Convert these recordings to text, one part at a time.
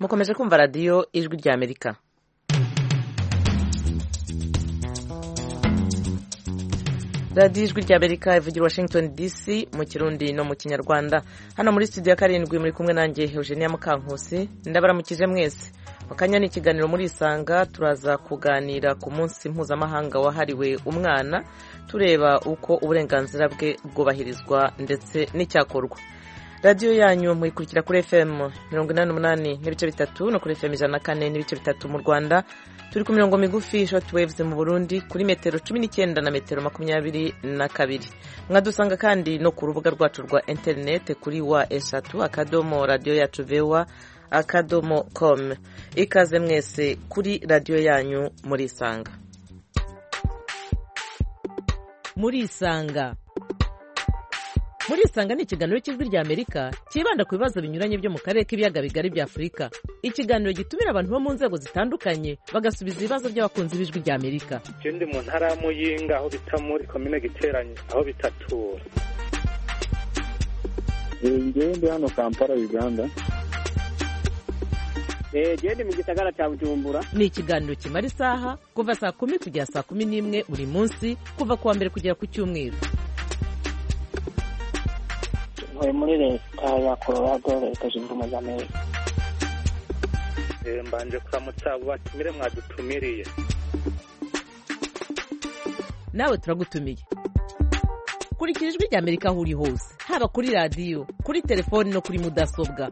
mukomeje kumva radiyo ijwi rya amerika radiyo ijwi rya amerika ivugira washington dc mu kirundi no mu kinyarwanda hano muri studio ya karindwi muri kumwe nanjye eugenia mukankusi ndabaramukije mwese mu kanya ni ikiganiro muri isanga turaza kuganira ku munsi mpuzamahanga wahariwe umwana tureba uko uburenganzira bwe bwubahirizwa ndetse n'icyakorwa radiyo yanyu muyikurikira kuri fm mirongo inani n'umunani n'ibice bitatu no kuri fm ijana na kane n'ibice bitatu mu rwanda turi ku mirongo migufi short waves mu burundi kuri metero cumi n'icyenda na metero makumyabiri na kabiri mwadusanga kandi no ku rubuga rwacu rwa interineti kuri wa eshatu akadomo radiyo yacu vewa akadomo com ikaze mwese kuri radiyo yanyu murisanga murisanga murisanga ni ikiganiro cy'ijwi rya amerika cyibanda ku bibazo binyuranye byo mu karere k'ibiyaga bigari bya afurika ikiganiro gitumira abantu bo mu nzego zitandukanye bagasubiza ibibazo by'abakunzi b'ijwi rya amerika ndi mu ntara ya muyinga aho bita muri komine giteranye aho bitatura ngewe ndi hano kampala uganda gende mu gisagara cya bujumbura ni ikiganiro kimara isaha kuva saa kumi kugera saa kumi n'imwe buri munsi kuva ku wa mbere kugera ku cyumweru ntuye muri leta ya colorado leta zunze ubumwe za amerika mbanje kuramutsa abo batumire mwadutumiriye nawe turagutumiye kurikira ijwi rya amerika aho uri hose haba kuri radiyo kuri telefoni no kuri mudasobwa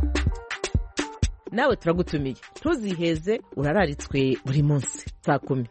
nawe turagutumiye ntuziheze urararitswe buri munsi saa kumi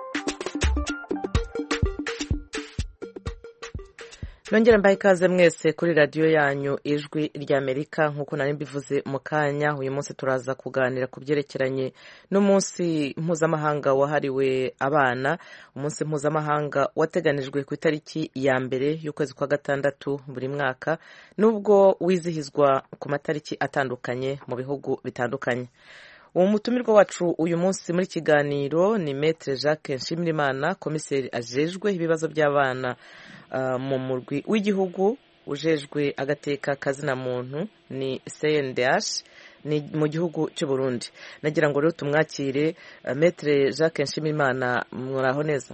nongere mbahe ikaze mwese kuri radiyo yanyu ijwi ry'amerika nk'uko nari mbivuze mu kanya uyu munsi turaza kuganira ku byerekeranye n'umunsi mpuzamahanga wahariwe abana umunsi mpuzamahanga wateganijwe ku itariki ya mbere y'ukwezi kwa gatandatu buri mwaka nubwo wizihizwa ku matariki atandukanye mu bihugu bitandukanye uwo mutumirwa wacu uyu munsi muri kiganiro ni metere jacques nshimirimana komiseri ajejwe ibibazo by'abana mu murwi w'igihugu ujejwe agateka kazina muntu ni cndh ni mu gihugu cy'u Burundi nagira ngo rero tumwakire metere jacques nshimirimana muraho neza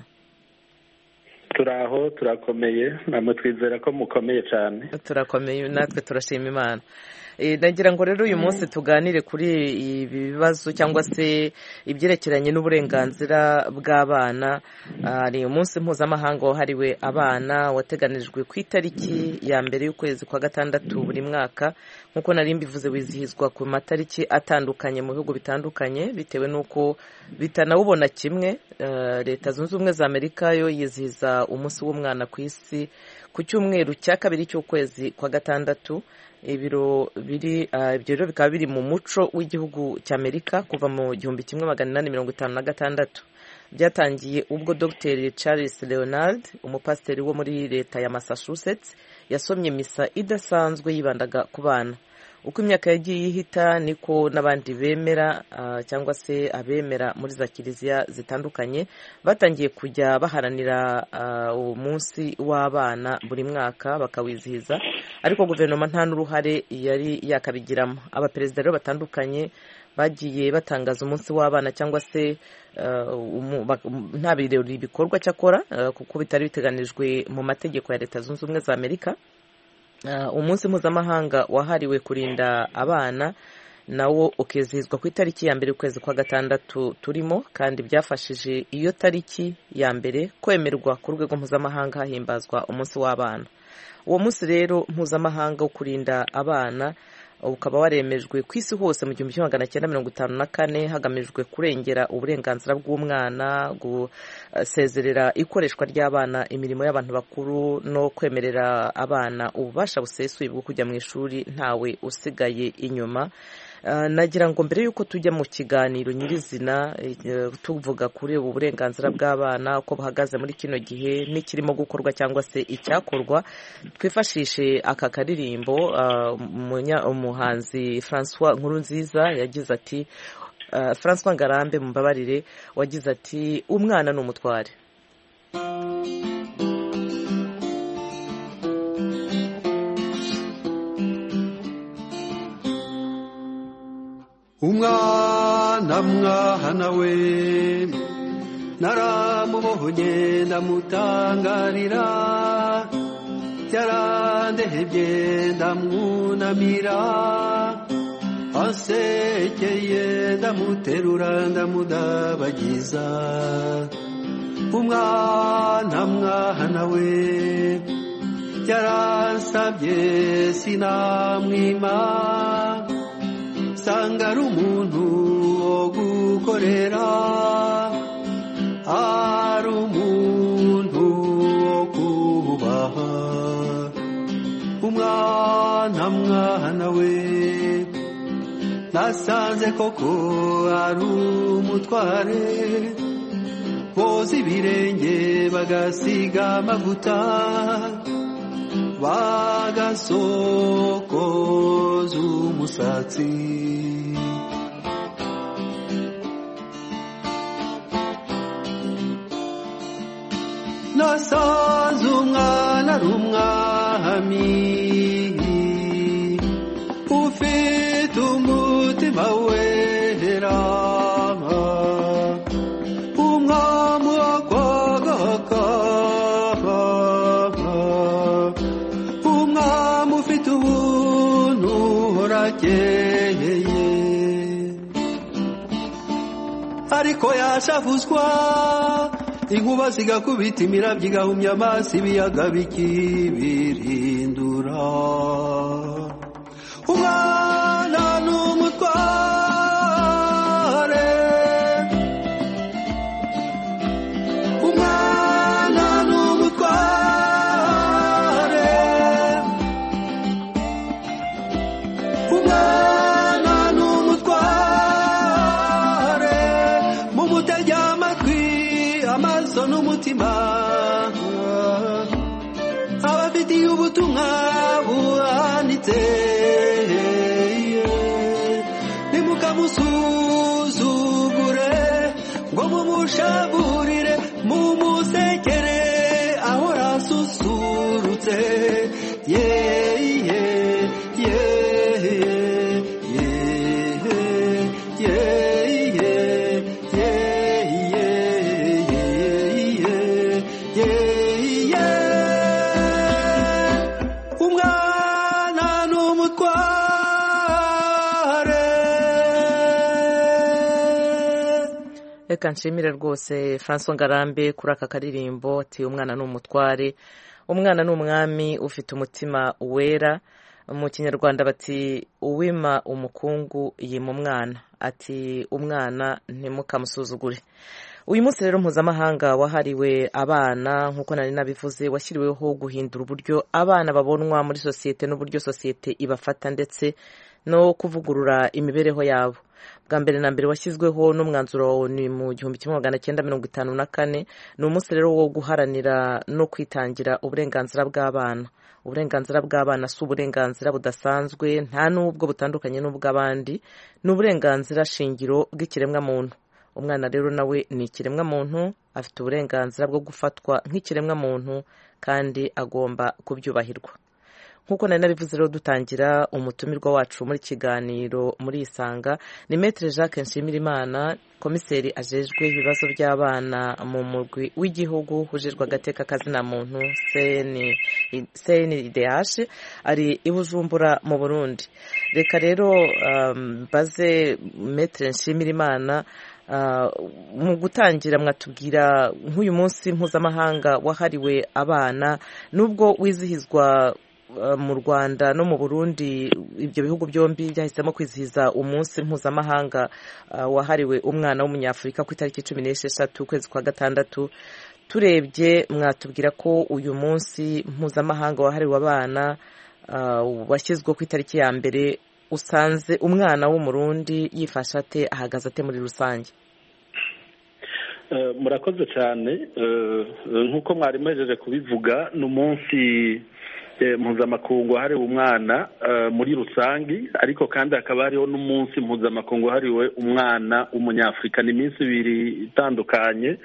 turaho turakomeye namwe twizera ko mukomeye cyane turakomeye natwe turashima imana nagira ngo rero uyu munsi tuganire kuri ibi bibazo cyangwa se ibyerekeranye n'uburenganzira bw'abana ni umunsi mpuzamahanga wahariwe abana wateganijwe ku itariki ya mbere y'ukwezi kwa gatandatu buri mwaka nk'uko nari mbivuze wizihizwa ku matariki atandukanye mu bihugu bitandukanye bitewe n'uko bitanawubona kimwe leta zunze ubumwe za amerika yo yizihiza umunsi w'umwana ku isi ku cyumweru cya kabiri cy'ukwezi kwa gatandatu ibiro biri ibyo rero bikaba biri mu muco w'igihugu cy'amerika kuva mu gihumbi kimwe magana inani mirongo itanu na gatandatu byatangiye ubwo dr charles leonard umupasiteri wo muri leta ya massachusetts yasomye misa idasanzwe yibandaga ku bana uko imyaka yagiye ihita niko n'abandi bemera cyangwa se abemera muri za kiliziya zitandukanye batangiye kujya baharanira uwo munsi w'abana buri mwaka bakawizihiza ariko guverinoma nta n'uruhare yari yakabigiramo abaperezida rero batandukanye bagiye batangaza umunsi w'abana cyangwa se nta birori bikorwa cyakora kuko bitari biteganijwe mu mategeko ya leta zunze ubumwe za amerika umunsi mpuzamahanga wahariwe kurinda abana nawo ukizihizwa ku itariki ya mbere y'ukwezi kwa gatandatu turimo kandi byafashije iyo tariki ya mbere kwemerwa ku rwego mpuzamahanga hahimbazwa umunsi w'abana uwo munsi rero mpuzamahanga wo kurinda abana ukaba waremejwe ku isi hose mu gihumbi kimwe magana cyenda mirongo itanu na kane hagamijwe kurengera uburenganzira bw'umwana gusezerera ikoreshwa ry'abana imirimo y'abantu bakuru no kwemerera abana ububasha busesuye bwo kujya mu ishuri ntawe usigaye inyuma nagira ngo mbere y'uko tujya mu kiganiro nyirizina tuvuga kuri ubu burenganzira bw'abana uko buhagaze muri kino gihe n'ikirimo gukorwa cyangwa se icyakorwa twifashishe aka karirimbo umuhanzi francois nkurunziza yagize ati francois ngarambe mumbabarire wagize ati umwana ni umutware umwana mwana we naramubonye ndamutangarira yarandehebye ndamwunamira asekeye ndamuterura ndamudabagiza umwana mwana we yaransabye sinamwima sanga ari umuntu wo gukorera ari umuntu wo kubaha umwana mwana we nasanze koko ari umutware boza ibirenge bagasiga amavuta bagasokoza umusatsi nasanze umwana ari umwami ufite umutima wera umwami wakwagaka umwami ufite ubuntu urakeye ariko yashavuzwa inkuba zigakubita imirabyo igahumya amaso ibiyaga bikibirindura umwana ni umutware umwana ni umutware umwana ni umutware mumutege amatwi amaso n'umutima abafitiye ubutumwa buhanitse nimukamusuzugure ngo mumushaburire mumusekere ahora asusurutse yeye umwana ni umutware reka nshimire rwose francois ngarambe kuri aka karirimbo ati umwana ni umutware umwana ni umwami ufite umutima wera mu kinyarwanda bati uwima umukungu yima umwana ati umwana ntimukamusuzugure uyu munsi rero mpuzamahanga wahariwe abana nk'uko nari nabivuze washyiriweho guhindura uburyo abana babonwa muri sosiyete n'uburyo sosiyete ibafata ndetse no kuvugurura imibereho yabo bwa mbere na mbere washyizweho n'umwanzuro ni mu gihumbi kimwe magana cyenda mirongo itanu na kane ni umunsi rero wo guharanira no kwitangira uburenganzira bw'abana uburenganzira bw'abana si uburenganzira budasanzwe nta n'ubwo butandukanye n'ubw'abandi ni uburenganzira shingiro bw'ikiremwamuntu umwana rero nawe ni ikiremwamuntu afite uburenganzira bwo gufatwa nk'ikiremwamuntu kandi agomba kubyubahirwa nk'uko nari nabivuze rero dutangira umutumirwa wacu muri kiganiro muri isanga ni metere jacques nshimirimana komiseri ajejwe ibibazo by'abana mu murwi w'igihugu ujejwe agateka kazina muntu cndh ari i bujumbura mu burundi reka rero mbaze metere nshimirimana mu gutangira mwatubwira nk'uyu munsi mpuzamahanga wahariwe abana nubwo wizihizwa mu rwanda no mu burundi ibyo bihugu byombi byahisemo kwizihiza umunsi mpuzamahanga wahariwe umwana w'umunyafurika ku itariki cumi n'esheshatu ukwezi kwa gatandatu turebye mwatubwira ko uyu munsi mpuzamahanga wahariwe abana washyizwe ku itariki ya mbere usanze umwana w'umurundi yifashe ate ahagaze ate muri rusange murakoze cyane nk'uko mwari muhejeje kubivuga ni umunsi mpuzamakungu wahariwe umwana muri rusange ariko kandi hakaba hariho n'umunsi mpuzamakungu wahariwe umwana w'umunyafurika ni iminsi ibiri itandukanye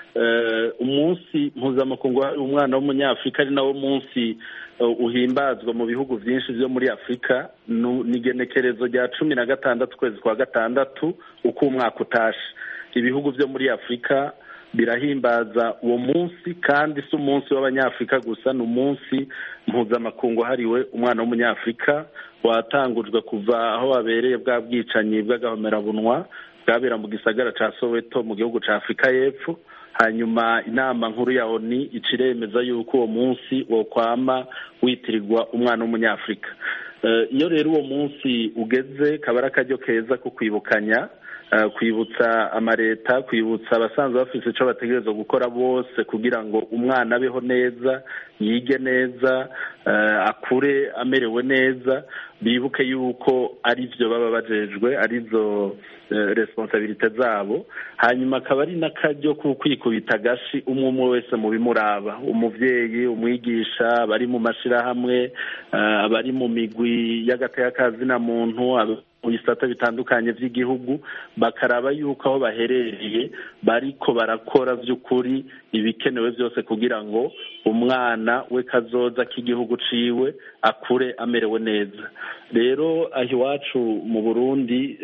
umunsi mpuzamakungu wahariwe umwana w'umunyafurika ari nawo munsi uhimbazwa mu bihugu byinshi byo muri afurika ni igenekerezo rya cumi na gatandatu ukwezi kwa gatandatu uko umwaka utashe ibihugu byo muri afurika birahimbaza uwo munsi kandi si umunsi w'abanyafurika gusa ni umunsi mpuzamakungu wahariwe umwana w'umunyafurika watangujwe kuva aho wabereye bwa bwicanyi bw'agahomerabunwa bwabera mu gisagara cya soweto mu gihugu cya afurika y'epfo hanyuma inama nkuru ya oni ica iremeza yuko uwo munsi wokwama witirirwa umwana w'umunyafurika iyo rero uwo munsi ugeze kaba ari akaryo keza ko kwibukanya kwibutsa amaleta kwibutsa abasanzwe bafite icyo bategereza gukora bose kugira ngo umwana abeho neza yige neza akure amerewe neza bibuke yuko ari byo baba bajejwe arizo responsabilite zabo hanyuma akaba ari n'akaryo ko kwikubita agashi umwe umwe wese mu bimuraba umubyeyi umwigisha abari mu mashyirahamwe abari mu migwi y'agateka muntu mu bisata bitandukanye by'igihugu bakaraba yuko aho baherereye bariko barakora by'ukuri ibikenewe byose kugira ngo umwana we kazoza k'igihugu ciwe akure amerewe neza rero aho iwacu mu burundi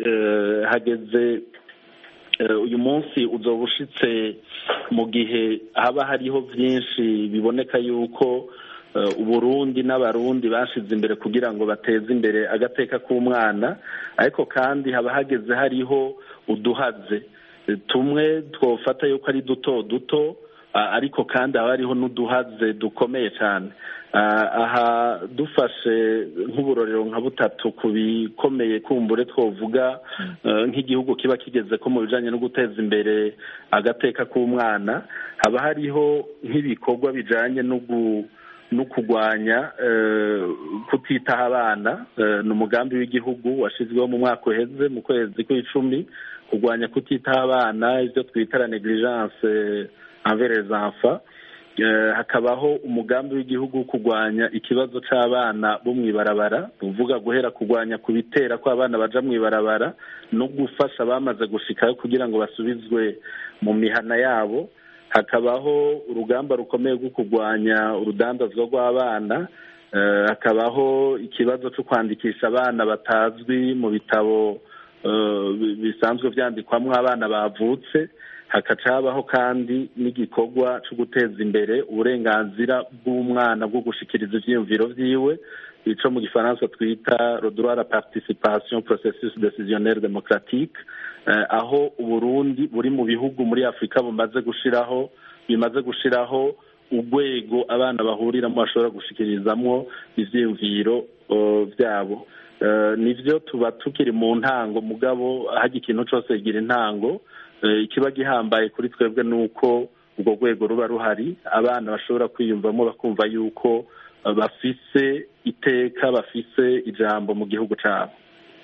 hageze uyu munsi uzoba ushitse mu gihe haba hariho byinshi biboneka yuko uburundi n'abarundi bashyize imbere kugira ngo bateze imbere agateka k'umwana ariko kandi haba hageze hariho uduhaze tumwe twofata yuko ari duto duto ariko kandi haba hariho n'uduhaze dukomeye cyane aha dufashe nk'uburorero nka butatu ku bikomeye kumbure twavuga nk'igihugu kiba kigeze ko mu bijyanye no guteza imbere agateka k'umwana haba hariho nk'ibikorwa bijyanye no no kurwanya kutitaho abana ni umugambi w'igihugu washyizweho mu mwaka uheze mu kwezi kw'icumi kurwanya kutitaho abana ibyo twita la negligence envers enfants hakabaho umugambi w'igihugu wo kurwanya ikibazo cy'abana bo mu ibarabara uvuga guhera kurwanya ku bitera ko abana baja mu ibarabara no gufasha abamaze gushikayo kugira ngo basubizwe mu mihana yabo hakabaho urugamba rukomeye rwo kurwanya urudandazwa rw'abana hakabaho ikibazo cyo kwandikisha abana batazwi mu bitabo bisanzwe byandikwamo abana bavutse hakaca habaho kandi n'igikorwa cyo guteza imbere uburenganzira bw'umwana bwo gushikiriza ibyiyumviro byiwe icyo mu gifaransa twita rodora la participation processus decisionnel democratique aho uburundi buri mu bihugu muri afurika bumaze gushiraho bimaze gushiraho urwego abana bahuriramo bashobora gushikirizamo ivyiyumviro byabo nivyo tuba tukiri mu ntango mugabo hajya ikintu cose kigira intango ikiba gihambaye kuri twebwe ni uko urwo rwego ruba ruhari abana bashobora kwiyumvamo bakumva yuko bafise iteka bafise ijambo mu gihugu cyabo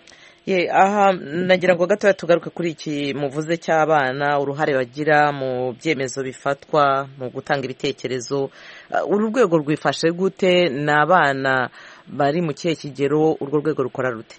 ye aha nagira ngo gatoya tugaruke kuri iki muvuze cy'abana uruhare bagira mu byemezo bifatwa mu gutanga ibitekerezo uru rwego rwifashe gute ni abana bari mu kihe kigero urwo rwego rukora rute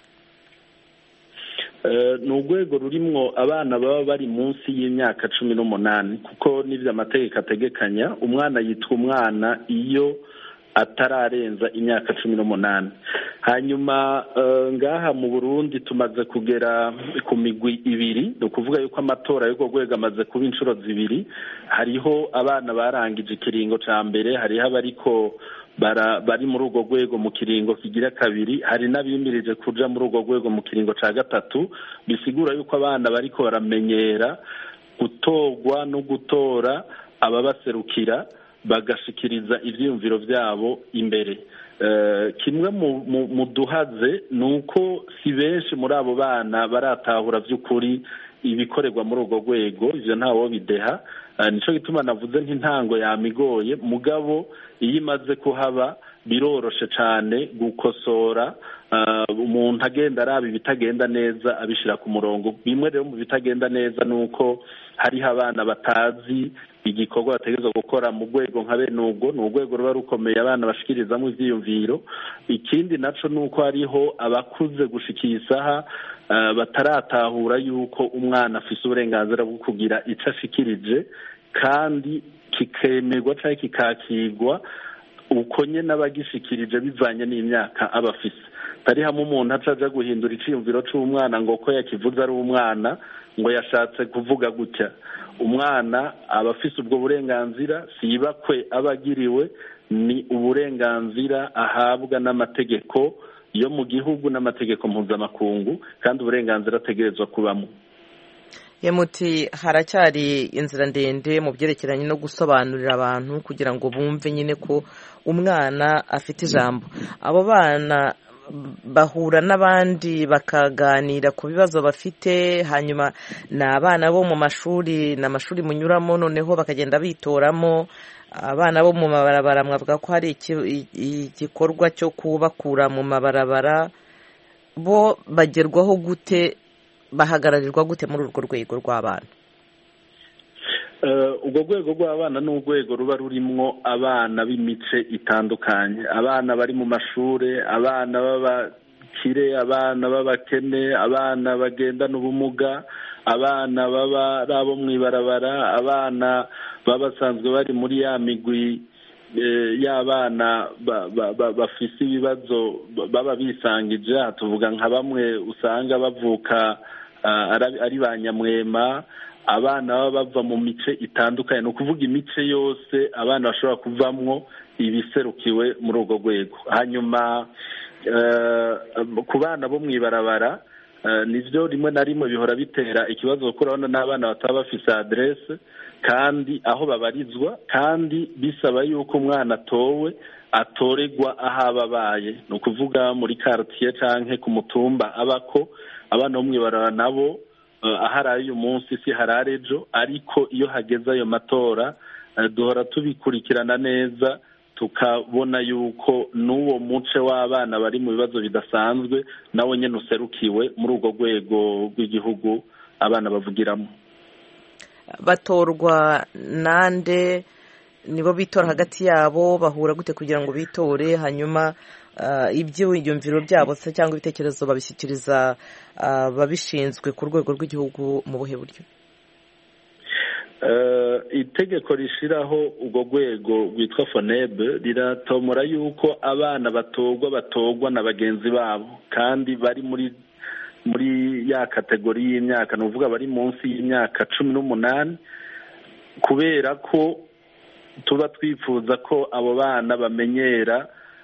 ni urwego rurimwo abana baba bari munsi y'imyaka cumi n'umunani kuko n'ibyo amategeko ategekanya umwana yitwa umwana iyo atararenza imyaka cumi n'umunani hanyuma ngaha mu burundi tumaze kugera ku migwi ibiri ni ukuvuga yuko amatora y'urwo rwego amaze kuba inshuro zibiri hariho abana barangije ikiringo cya mbere hariho abariko bari muri urwo rwego mu kiringo kigira kabiri hari n'abimirije kuja muri urwo rwego mu kiringo cya gatatu bisigura yuko abana bariko baramenyera gutorwa no gutora ababaserukira bagashikiriza ibyiyumviro byabo imbere kimwe mu duhaze ni uko si benshi muri abo bana baratahura by'ukuri ibikorerwa muri urwo rwego ibyo ntawo bideha nicyo gituma navuze nk'intango yamigoye mugabo iyo imaze kuhaba biroroshe cyane gukosora umuntu agenda araba ibitagenda neza abishyira ku murongo bimwe rero mu bitagenda neza ni uko hariho abana batazi igikorwa bategereza gukora mu rwego nka bene ubwo ni urwego ruba rukomeye abana bashikirizamo ibyiyumviro ikindi nacyo ni uko hariho abakuze gushikira isaha bataratahura yuko umwana afite uburenganzira bwo kugira icyo ashikirije kandi kikemerwa cyangwa kikakirwa uko nyine abagishikirije bivanye n'imyaka aba afise atari hamwe umuntu acaja guhindura icyiyumviro cy'umwana ngo ko yakivuze ari umwana ngo yashatse kuvuga gutya umwana aba afise ubwo burenganzira si ibakwe aba agiriwe ni uburenganzira ahabwa n'amategeko yo mu gihugu n'amategeko mpuzamakungu kandi uburenganzira ategerezwa kubamo muti haracyari inzira ndende mu byerekeranye no gusobanurira abantu kugira ngo bumve nyine ko umwana afite ijambo abo bana bahura n'abandi bakaganira ku bibazo bafite hanyuma ni abana bo mu mashuri ni amashuri munyuramo noneho bakagenda bitoramo abana bo mu mabarabara mwavuga ko hari igikorwa cyo kubakura mu mabarabara bo bagerwaho gute bahagararirwa gute muri urwo rwego rw'abana urwo rwego rw'abana ni urwego ruba rurimwo abana b'imice itandukanye abana bari mu mashuri abana b'abakire abana b'abakene abana bagendana ubumuga abana baba ari abo mu ibarabara abana baba basanzwe bari muri ya migwi y'abana bafise ibibazo baba bisangije tuvuga nka bamwe usanga bavuka ari ba nyamwema abana baba bava mu mice itandukanye ni ukuvuga imice yose abana bashobora kuvamwo ibiserukiwe muri urwo rwego hanyuma ku bana bo mu ibarabara nibyo rimwe na rimwe bihora bitera ikibazo kuko urabona n'abana bataba bafise aderese kandi aho babarizwa kandi bisaba yuko umwana atowe atoregwa aho aba abaye ni ukuvuga muri karitsiye cyangwa ku mutumba abako abana bo mu ibarabara nabo ahari uyu munsi si harare ejo ariko iyo hageze ayo matora duhora tubikurikirana neza tukabona yuko n'uwo muce w'abana bari mu bibazo bidasanzwe nawe nyine userukiwe muri urwo rwego rw'igihugu abana bavugiramo batorwa nande nibo bitora hagati yabo bahura gute kugira ngo bitore hanyuma ibyiyumviro byabo se cyangwa ibitekerezo babishyikiriza ababishinzwe ku rwego rw'igihugu mu buhe buryo itegeko rishyiraho urwo rwego rwitwa fonebe riratomora yuko abana batorwa batorwa na bagenzi babo kandi bari muri muri ya kategori y'imyaka ni ukuvuga bari munsi y'imyaka cumi n'umunani kubera ko tuba twifuza ko abo bana bamenyera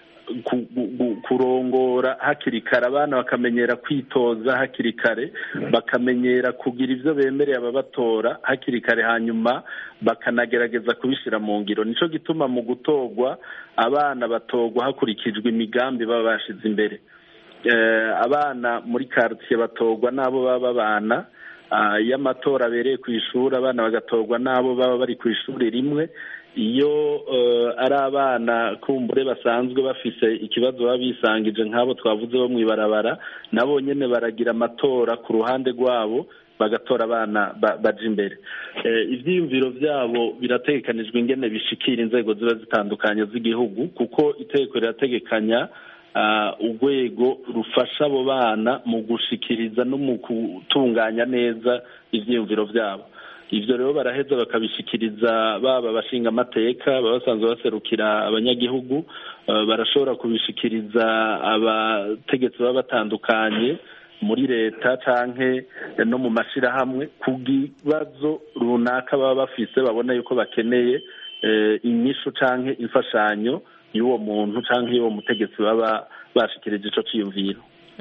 kurongora hakiri kare abana bakamenyera kwitoza hakiri kare bakamenyera kugira ibyo bemereye ababatora hakiri kare hanyuma bakanagerageza kubishyira mu ngiro nicyo gituma mu gutorwa abana batorwa hakurikijwe imigambi baba bashyize imbere abana muri karitsiye batorwa n'abo baba babana iyo amatora abereye ku ishuri abana bagatorwa n'abo baba bari ku ishuri rimwe iyo ari abana kumbure basanzwe bafise ikibazo baba bisangije nk'abo twavuze bo mu ibarabara nabo nyine baragira amatora ku ruhande rwabo bagatora abana baja imbere ibyiyumviro byabo birategekanijwe ingene bishikira inzego ziba zitandukanye z'igihugu kuko itegeko rirategekanya urwego rufasha abo bana mu gushikiriza no mu gutunganya neza ibyiyumviro byabo ibyo rero baraheza bakabishikiriza baba abashinga amateka baba basanzwe baserukira abanyagihugu barashobora kubishikiriza abategetsi baba batandukanye muri leta cyangwa no mu mashyirahamwe ku bibazo runaka baba bafise babona yuko bakeneye inyishu cyangwa imfashanyo y'uwo muntu cyangwa y'uwo mutegetsi baba bashikirije icyo cyiyumviro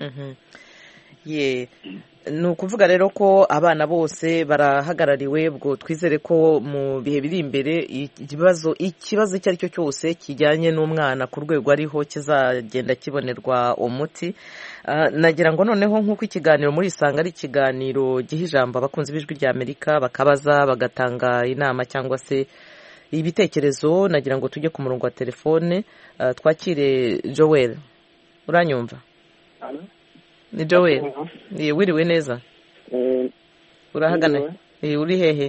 ye ni ukuvuga rero ko abana bose barahagarariwe ubwo twizere ko mu bihe biri imbere ikibazo ikibazo icyo ari cyo cyose kijyanye n'umwana ku rwego ariho kizagenda kibonerwa umuti nagira ngo noneho nk'uko ikiganiro muri isanga ari ikiganiro giha ijambo abakunzi b'ijwi rya amerika bakabaza bagatanga inama cyangwa se ibitekerezo nagira ngo tujye ku murongo wa telefone twakire joel uranyumva ni joel wiriwe neza urahagana uri hehe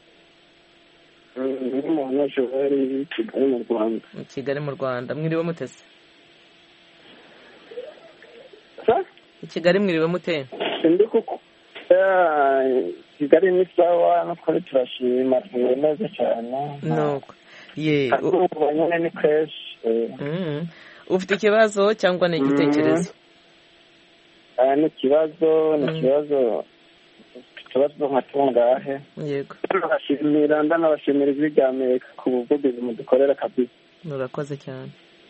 ni umuntu joel kigali mu rwanda kigali mu rwanda mwiriwe mutese i kigali mwiriwe mute ndi kuko kigali ni sawa no twari turashima tumewe neza cyane nuko ye ubu nyine ni kenshi ufite ikibazo cyangwa ni igitekerezo ni ikibazo ni ikibazo ikibazo nka tungahe yego ndabashimira ndanabashimira ijwi rya amerika ku buvugizi mudukorera kabisa urakoze cyane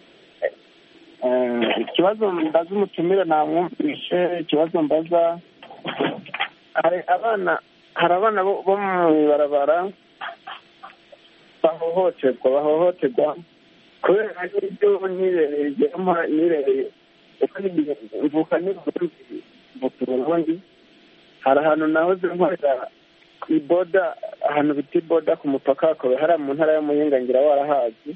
ikibazo mbaza umutumire namwumvishe ikibazo mbaza hari abana hari abana bo mu ibarabara bahohoterwa bahohoterwa kubera n'ibyo nirereyemo nirereye uko mvuka n'uburundi mvuka uburundi hari ahantu nahoze nkorera ku iboda ahantu bita iboda ku mupaka hakaba hari mu ntara y'umuyinga ngira warahazi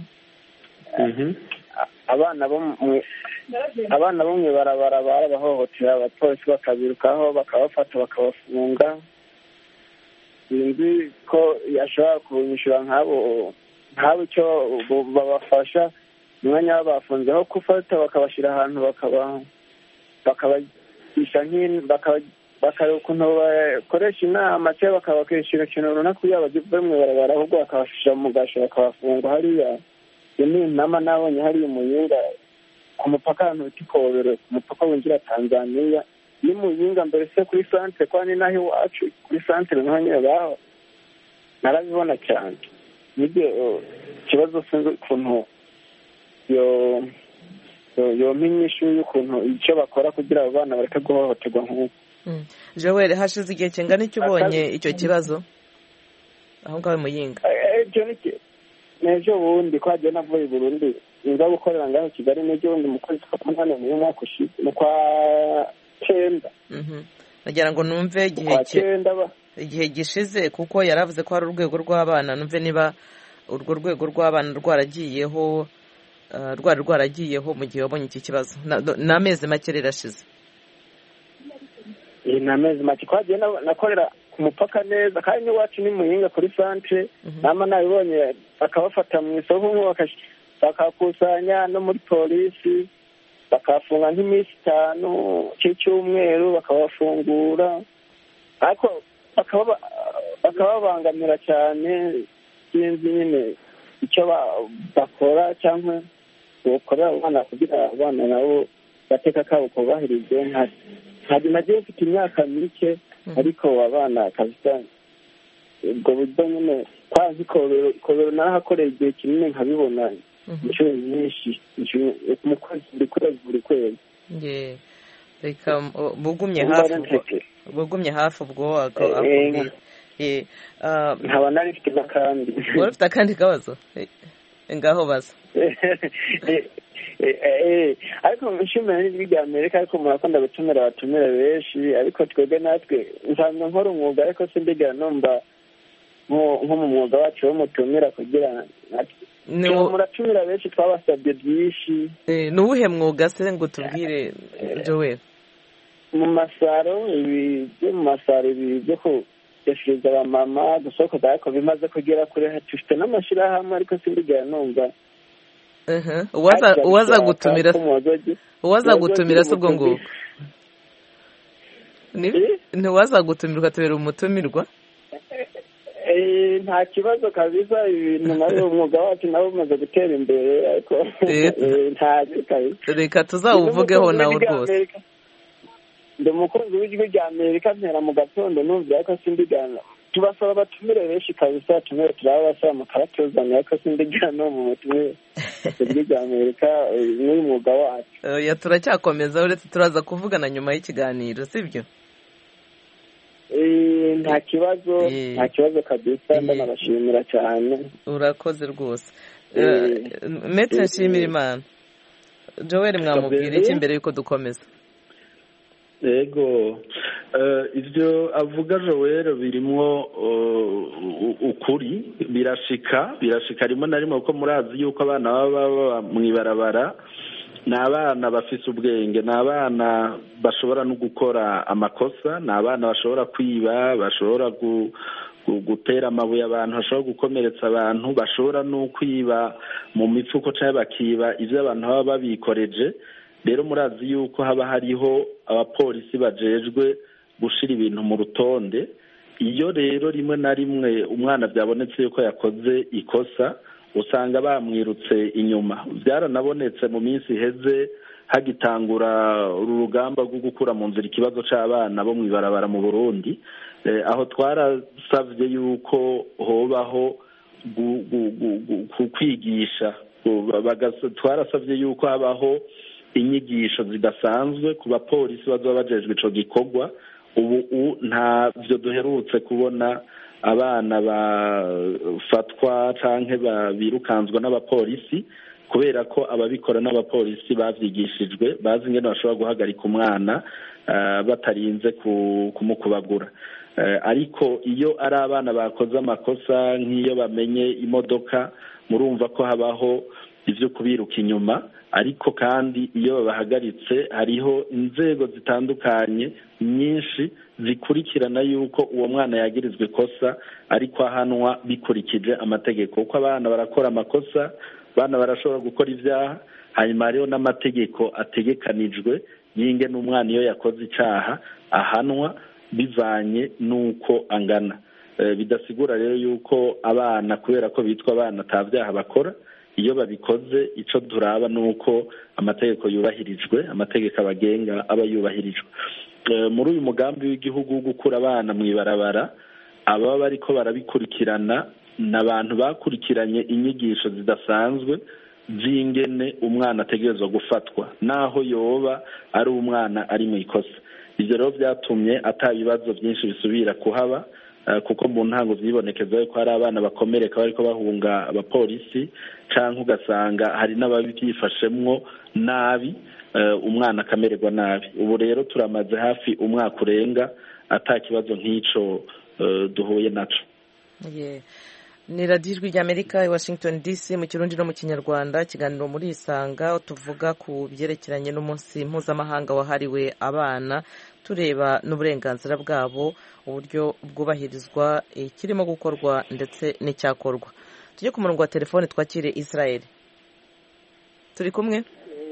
abana bo abana bo mu ibarabara barabahohotera abapolisi bakabirukaho bakabafata bakabafunga sinzi ko yashobora kunyishyura nk'abo nk'abo icyo babafasha umwanya babafunzeho gufata bakabashyira ahantu bakabagisha bakareba ukuntu bakoresha inama cyangwa bakabakishyura ikintu runaka kugira ngo bave mu ibarabara ahubwo bakabashyira mu gasho bakabafunga hariya iyo ni inama nabonye hariya umuyinga ku mupaka ahantu bita ikobero ku mupaka winjira tanzaniya ni muyinga mbere se kuri santere kwa ni naho iwacu kuri santere naho nyine baho narabibona cyane nibyo ikibazo sinzi ukuntu yo yompa inyishu y'ukuntu icyo bakora kugira abo bana bareke guhohoterwa nk'uko joel hashize igihe kingana icyo ubonye icyo kibazo aho ngaho muyinga ni ejo bundi ko hagiye navuye i burundi nza gukorera ngaho kigali n'ejo bundi mu kwezi kwa munani mu mwaka ushize mu kwa cyenda nagira ngo numve igihe gishize kuko yari avuze ko hari urwego rw'abana numve niba urwo rwego rw'abana rwaragiyeho rwari rwaragiyeho mu gihe wabonye iki kibazo ni amezi make rero ashize ni amezi make ko hagiye nakorera ku mupaka neza kandi n'iwacu ni muhinga kuri santere nama nabibonye bakabafata mu isoko bakakusanya no muri polisi bakafunga nk'iminsi itanu cy'icyumweru bakabafungura ariko bakababangamira cyane sinzi nyine icyo bakora cyangwa bakorera abana kugira abana nabo gateka kabo kubahirizwe ntabwo nagiye mfite imyaka mike ariko abana kabisa ubwo buryo nyine kwa nk'ikobero ikobero narahakoreye igihe kinini nkabibona inshuro nyinshi mu kwezi buri kwezi buri kwezi reka bugumye hafi bugumye hafi ubwo akubwira nkaba nari mfite n'akandi wari ufite akandi kabazo ngaho baza ariko nshimira n'ijwi rya amerika ariko murakunda gutumira abatumira benshi ariko twebwe natwe nsanzwe nkora umwuga ariko sindigera numva nko mu mwuga wacu wo mutumira kugira muratumira benshi twabasabye byinshi ni uwuhe mwuga se ngo tubwire joel mu masaro ibi byo mu masaro ibi byo kuyashiriza abamama gusokoza ariko bimaze kugera kure dufite n'amashyirahamwe ariko sindigera numva uwaza gutumira uwaza gutumira si ubwo ngubwo ntiwaza gutumira ukatubera umutumirwa nta kibazo kabisa ibintu nawe umwuga wacu nawe umaze gutera imbere ariko ntazi kabisa reka tuzawuvugeho nawe rwose ndi umukunzi w'ijwi rya amerika mpera mu gatondo numva ariko sindigana tubasaba batumire benshi kabisa tumire turabasaba mukabatuzanira ariko sindigana no mu butumire ijwi rya amerika n'uyu mwuga wacu turacyakomeza uretse turaza kuvugana nyuma y'ikiganiro sibyo nta kibazo nta kibazo kabisa ndanabashimira cyane urakoze rwose metse nshimira imana joel mwamubwira iki mbere y'uko dukomeza yego ibyo avuga joel birimo ukuri birashika birashika rimwe na rimwe kuko murazi yuko abana baba baba mu ibarabara ni abana bafise ubwenge ni abana bashobora no gukora amakosa ni abana bashobora kwiba bashobora gutera amabuye abantu bashobora gukomeretsa abantu bashobora no kwiba mu mifuko cyangwa bakiba ibyo abantu baba babikoreje rero murazi yuko haba hariho abapolisi bajejwe gushyira ibintu mu rutonde iyo rero rimwe na rimwe umwana byabonetse yuko yakoze ikosa usanga bamwirutse inyuma byaranabonetse mu minsi iheze hagitangura uru rugamba rwo gukura mu nzira ikibazo cy'abana bo mu ibarabara mu burundi aho twarasabye yuko hobaho kwigisha twarasabye yuko habaho inyigisho zidasanzwe ku bapolisi bazaba bajejwe icyo gikorwa ubu ntabyo duherutse kubona abana bafatwa cyangwa birukanswa n'abapolisi kubera ko ababikora n'abapolisi babyigishijwe bazi ingene bashobora guhagarika umwana batarinze kumukubagura ariko iyo ari abana bakoze amakosa nk'iyo bamenye imodoka murumva ko habaho ibyo kubiruka inyuma ariko kandi iyo babahagaritse hariho inzego zitandukanye nyinshi zikurikirana yuko uwo mwana yagirizwa ikosa ariko ahanwa bikurikije amategeko kuko abana barakora amakosa abana barashobora gukora ibyaha hanyuma hariho n'amategeko ategekanijwe y'inge n'umwana iyo yakoze icyaha ahanwa bivanye n'uko angana bidasigura rero yuko abana kubera ko bitwa abana ata byaha bakora iyo babikoze icyo turaba ni uko amategeko yubahirijwe amategeko abagenga aba yubahirijwe muri uyu mugambi w'igihugu wo gukura abana mu ibarabara ababa bariko barabikurikirana ni abantu bakurikiranye inyigisho zidasanzwe z'ingene umwana ategerezwa gufatwa naho yoba ari umwana ari mu ikosa ibyo rero byatumye ata bibazo byinshi bisubira kuhaba kuko mu ntango byibonekeza yuko hari abana bakomereka bariko bahunga abapolisi cyangwa ugasanga hari n'ababyifashemwo nabi umwana akamererwa nabi ubu rero turamaze hafi umwaka urenga ata kibazo nk'icyo duhuye nacyo ni radiyo ijwi ry'amerika i washington dc mu kirundi no mu kinyarwanda ikiganiro muri isanga tuvuga ku byerekeranye n'umunsi mpuzamahanga wahariwe abana tureba n'uburenganzira bwabo uburyo bwubahirizwa ikirimo gukorwa ndetse n'icyakorwa tujye ku murongo wa telefone twakire israel turi kumwe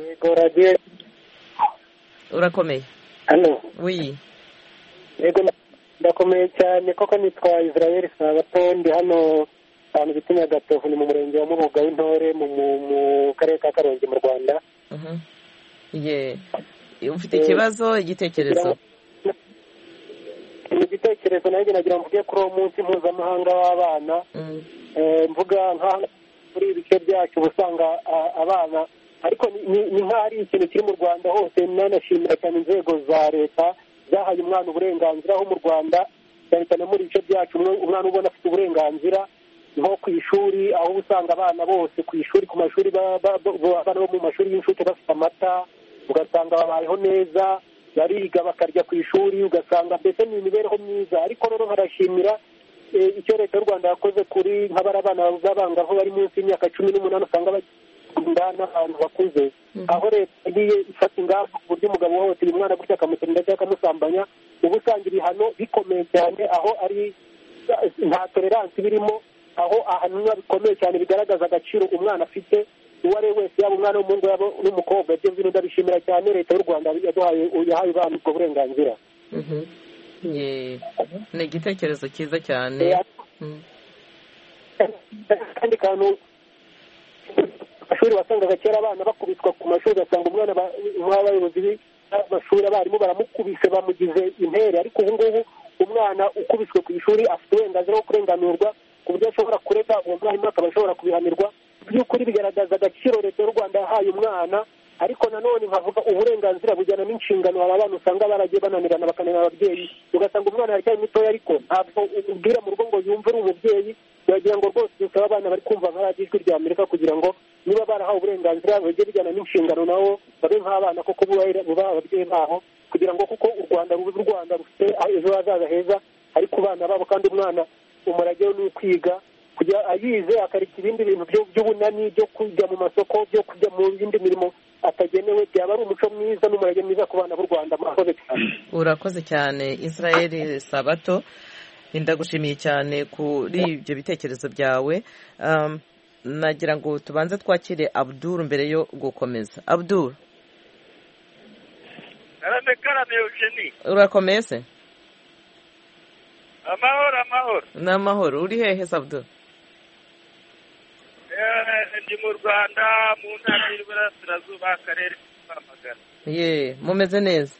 urakomeye hano wiyi yego ndakomeye cyane koko nitwa israel sabato ndi hano ahantu bita nyagatovu ni mu murenge wa mubuga w'intore mu karere ka karongi mu rwanda ufite ikibazo igitekerezo ni igitekerezo nanjye nagira ngo mvuge kuri uwo munsi mpuzamahanga w'abana mvuga nk'aho muri ibi bice byacu uba usanga abana ariko ni nk'aho ari ikintu kiri mu rwanda hose nanashimira cyane inzego za leta zahaye umwana uburenganzira aho mu rwanda cyane cyane muri bice byacu umwana ubona afite uburenganzira nko ku ishuri aho usanga abana bose ku ishuri ku mashuri abana bo mu mashuri y'incuke bafite amata ugasanga babayeho neza bariga bakarya ku ishuri ugasanga mbese ni imibereho myiza ariko rero nkarashimira icyo leta y'u rwanda yakoze kuri nk'abari abana b'abangavu bari munsi y'imyaka cumi n'umunani usanga bakunda n'abantu bakuze aho leta yagiye ifata ingamba ku buryo umugabo wose uyu mwana gutya akamutinda cyangwa akamusambanya uba usanga ibihano bikomeye cyane aho ari nta toleransi birimo aho ahanwa bikomeye cyane bigaragaza agaciro umwana afite uwo ari we wese yaba umwana w'umuhungu yaba n'umukobwa ibyo bintu ndabishimira cyane leta y'u rwanda yaduhaye yahaye abana ubwo burenganzira ni igitekerezo cyiza cyane kandi kantu amashuri wasangaga kera abana bakubitwa ku mashuri ugasanga umwana nk'abayobozi b'amashuri abarimu baramukubise bamugize intere ariko ubu ngubu umwana ukubiswe ku ishuri afite uburenganzira bwo kurenganurwa ku buryo ashobora kurega uwo mwarimu akaba ashobora kubihanirwa by'ukuri bigaragaza agaciro leta y'u rwanda yahaye umwana ariko nanone nkavuga uburenganzira bujyana n'inshingano aba bana usanga baragiye bananirana bakananira ababyeyi ugasanga umwana aracyari mutoya ariko ntabwo ubwira mu rugo ngo yumve uri umubyeyi wagira ngo rwose dusaba abana bari kumva nka radiyo ijwi rya amerika kugira ngo niba barahawe uburenganzira bajye bijyana n'inshingano nabo babe nk'abana koko bubaha ababyeyi babo kugira ngo kuko u rwanda rubuze u rwanda rufite ejo hazaza heza ari ku bana babo kandi umwana umurage we ni ukwiga kujya ayize akareka ibindi bintu by'ubunani byo kujya mu masoko byo kujya mu yindi mirimo atagenewe byaba ari umuco mwiza n'umurage mwiza ku bana b'u rwanda murakoze cyane urakoze cyane israel sabato ndagushimiye cyane kuri ibyo bitekerezo byawe nagira ngo tubanze twakire abduru mbere yo gukomeza abduru karame karame eugenie urakomeye se amahoro amahoro ni amahoro uri hehe se abduru ndi mu rwanda mu ntara y'iburasirazuba akarere k'amagana ye mumeze neza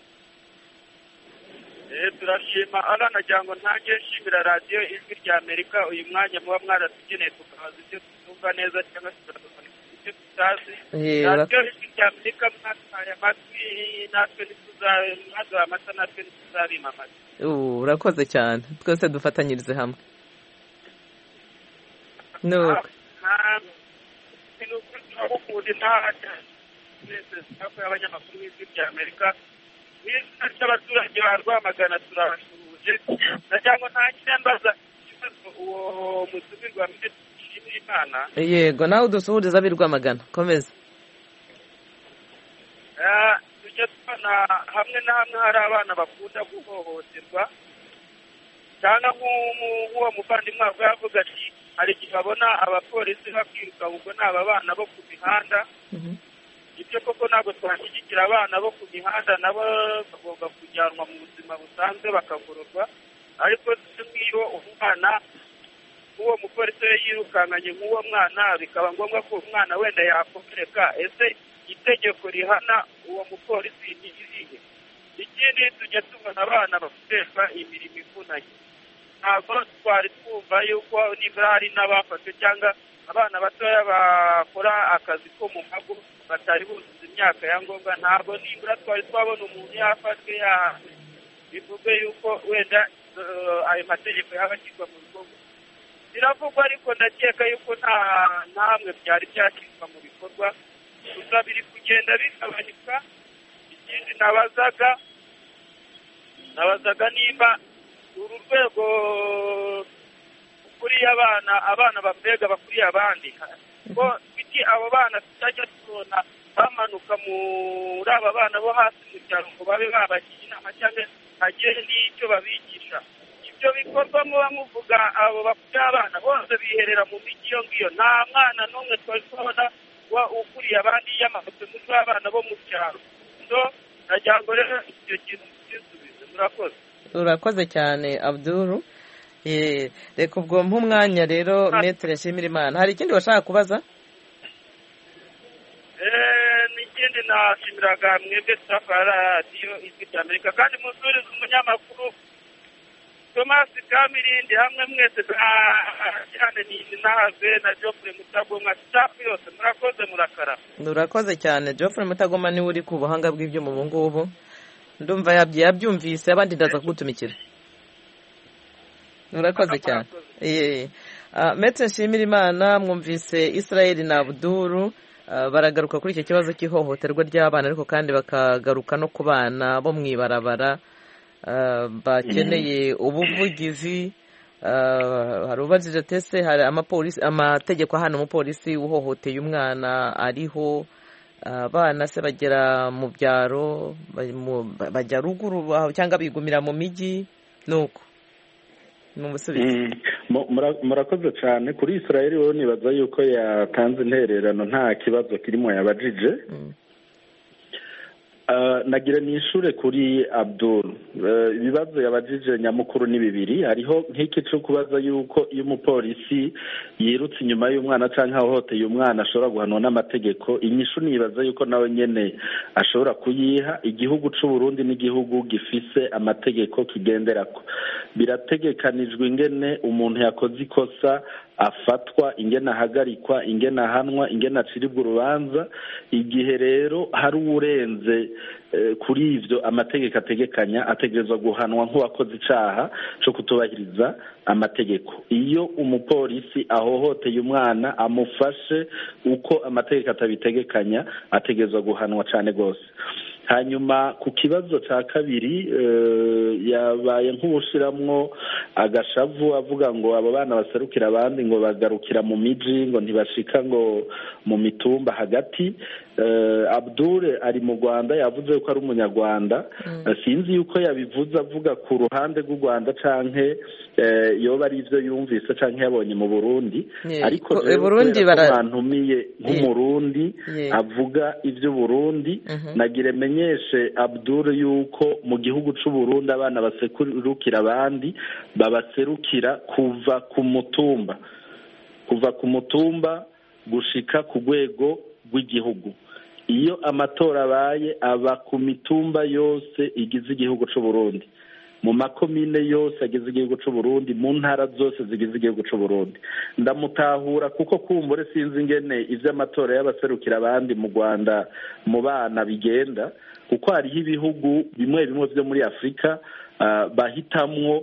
turashima nagira ngo ntange nshimira radiyo ijwi rya amerika uyu mwanya muba mwaratugeneye tukabaza ibyo tutumva neza cyangwa se tukabona ibyo tutazi radiyo ijwi rya amerika mwatwaye amatwi natwe mwaduhaye amata natwe ntituzabima amata urakoze cyane twese dufatanyirize hamwe nuko ni ukuri turabukunda intara twese twakuye abanyamakuru b'ijwi rya amerika n'izina ry'abaturage ba rwamagana turabasuhuje nagira ngo ntangire mbaza ikibazo uwo mutumirwa mbere dushimira imana yego nawe udusuhuriza ab'i rwamagana komeza tujya tubona hamwe na hamwe hari abana bakunda guhohoterwa cyangwa nk'uwo muvandimwe wawe yavuga ati hari igihe babona abapolisi bakwiruka ubwo ni aba bana bo ku mihanda ibyo koko ntabwo twashyigikira abana bo ku mihanda nabo bagomba kujyanwa mu buzima busanzwe bakagororwa ariko nk'iyo umwana nk'uwo mupolisi we yirukankanye nk'uwo mwana bikaba ngombwa ko umwana wenda yakomereka ese itegeko rihana uwo mupolisi ni irihe ikindi tujya tubona abana bakoreshwa imirimo ivunanye ntabwo twari twumva yuko nibura hari n'abafashwe cyangwa abana batoya bakora akazi ko mu mago batari buzuza imyaka ya ngombwa ntabwo nibura twari twabona umuntu yafashwe yahanwe bivuge yuko wenda ayo mategeko yaba ashyirwa mu bikorwa biravugwa ariko ndakeka yuko nta hamwe byari byashyirwa mu bikorwa gusa biri kugenda bigabanyuka ikindi nabazaga nabazaga nimba uru rwego ukuriye abana abana bambega bakuriye abandi ko kuki abo bana tutajya tubona bamanuka muri aba bana bo hasi mu cyaro ngo babe babagira inama cyangwa hagire n'icyo babigisha ibyo bikorwa muba muvuga abo bakuriye abana bose biherera mu mijyi iyo ngiyo nta mwana n'umwe twari tubona ukuriye abandi yamanutse muri ba bana bo mu cyaro nagira ngo rero icyo kintu cyisubize murakoze urakoze cyane abduru reka ubwo nk'umwanya rero metero yashimira imana hari ikindi washaka kubaza n'ikindi nashimiraga mwebwe tutafara radiyo ijwi rya amerika kandi musurize umunyamakuru tomasi kamirindi hamwe mwese cyane ni nahave na jofure mutagomwa sitafu yose murakoze murakara urakoze cyane jofure mutagoma niwe uri ku buhanga bw'ibyuma ubu ngubu ndumva yabyumvise abandi ndaza kugutumikira urakoze cyane metero nshimira imana mwumvise israel na abuduru baragaruka kuri icyo kibazo cy'ihohoterwa ry'abana ariko kandi bakagaruka no ku bana bo mu ibarabara bakeneye ubuvugizi hari ubajije tese hari amategeko ahana umupolisi uhohoteye umwana ariho abana se bagera mu byaro bajya ruguru cyangwa bigumira mu mijyi ni uko ni umusubizo murakoze cyane kuri israel wowe nibaza yuko yatanze intererano nta kibazo kirimo yabajije nagira ni ishure kuri abdul ibibazo yabajije nyamukuru ni bibiri hariho nk'iki cyo kubaza yuko iyo umupolisi yirutse inyuma y'umwana cyangwa ahohoteye umwana ashobora guhanwa n'amategeko inyishu nibaza yuko nawe nyine ashobora kuyiha igihugu cy'u Burundi n'igihugu gifise amategeko kigenderako birategekanijwe ingene umuntu yakoze ikosa afatwa ingene ahagarikwa ingene ahanwa ingene aciribwa urubanza igihe rero hari uwurenze kuri ibyo amategeko ategekanya ategerezwa guhanwa nk'uwakoze icyaha cyo kutubahiriza amategeko iyo umupolisi ahohoteye umwana amufashe uko amategeko atabitegekanya ategerezwa guhanwa cyane rwose hanyuma ku kibazo cya kabiri yabaye nk'ubushiramwo agashavu avuga ngo abo bana baserukira abandi ngo bagarukira mu miji ngo ntibashika ngo mu mitumba hagati abdure ari mu rwanda yavuze ko ari umunyarwanda sinzi yuko yabivuze avuga ku ruhande rw'u rwanda cyangwa yoba ari ibyo yumvise cyangwa yabonye mu burundi ariko rero bantumiye nk'umurundi avuga iby'uburundi nagire menyeshe abdure yuko mu gihugu cy'uburundi abana baserukira abandi babaserukira kuva ku mutumba kuva ku mutumba gushika ku rwego rw'igihugu iyo amatora abaye aba ku mitumba yose igize igihugu cy'uburundi mu makomine yose agize igihugu cy'uburundi mu ntara zose zigize igihugu cy'uburundi ndamutahura kuko kumbure sinzi ingene iby'amatora y'abaserukira abandi mu rwanda mu bana bigenda kuko hariho ibihugu bimwe bimwe byo muri afurika bahitamwo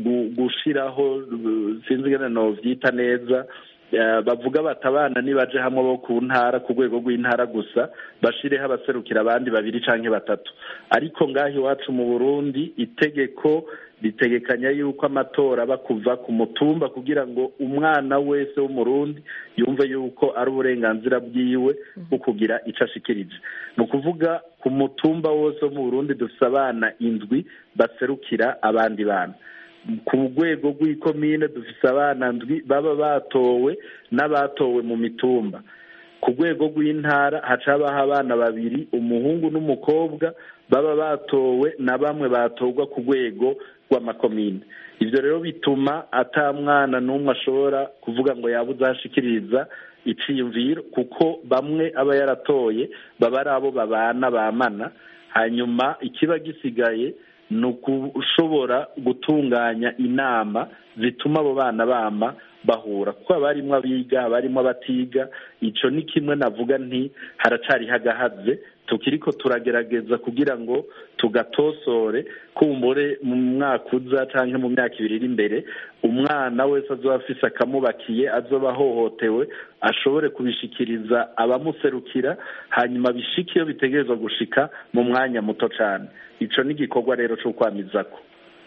gushyiraho sinzi ingene nobyita neza bavuga bati abana nibaje hamwe bo ku ntara ku rwego rw'intara gusa bashireho abaserukira abandi babiri cyangwa batatu ariko ngaho iwacu mu burundi itegeko ritegekanya yuko amatora aba kuva ku mutumba kugira ngo umwana wese w'umurundi yumve yuko ari uburenganzira bwiwe bwo kugira icyo ashikirije ni ukuvuga ku mutumba wose wo mu burundi dufite abana indwi baserukira abandi bana ku rwego rw'ikomine dufite abana ndwi baba batowe n'abatowe mu mitumba ku rwego rw'intara haca habaho abana babiri umuhungu n'umukobwa baba batowe na bamwe batorwa ku rwego rw'amakomine ibyo rero bituma atamwana n'umwe ashobora kuvuga ngo yabuze ahashikiriza iciyumviro kuko bamwe aba yaratoye baba ari abo babana bamana hanyuma ikiba gisigaye ni ukushobora gutunganya inama zituma abo bana bama bahura kuko haba harimo abiga haba harimo abatiga icyo ni kimwe navuga nti haracariho agahaze tukiri ko turagerageza kugira ngo tugatosore kumbure mu mwaka uza cyangwa mu myaka ibiri iri imbere umwana wese azoba afise akamubakiye azoba ahohotewe ashobore kubishikiriza abamuserukira hanyuma bishike iyo bitegerezwa gushika mu mwanya muto cyane icyo ni igikorwa rero cyo kwamizako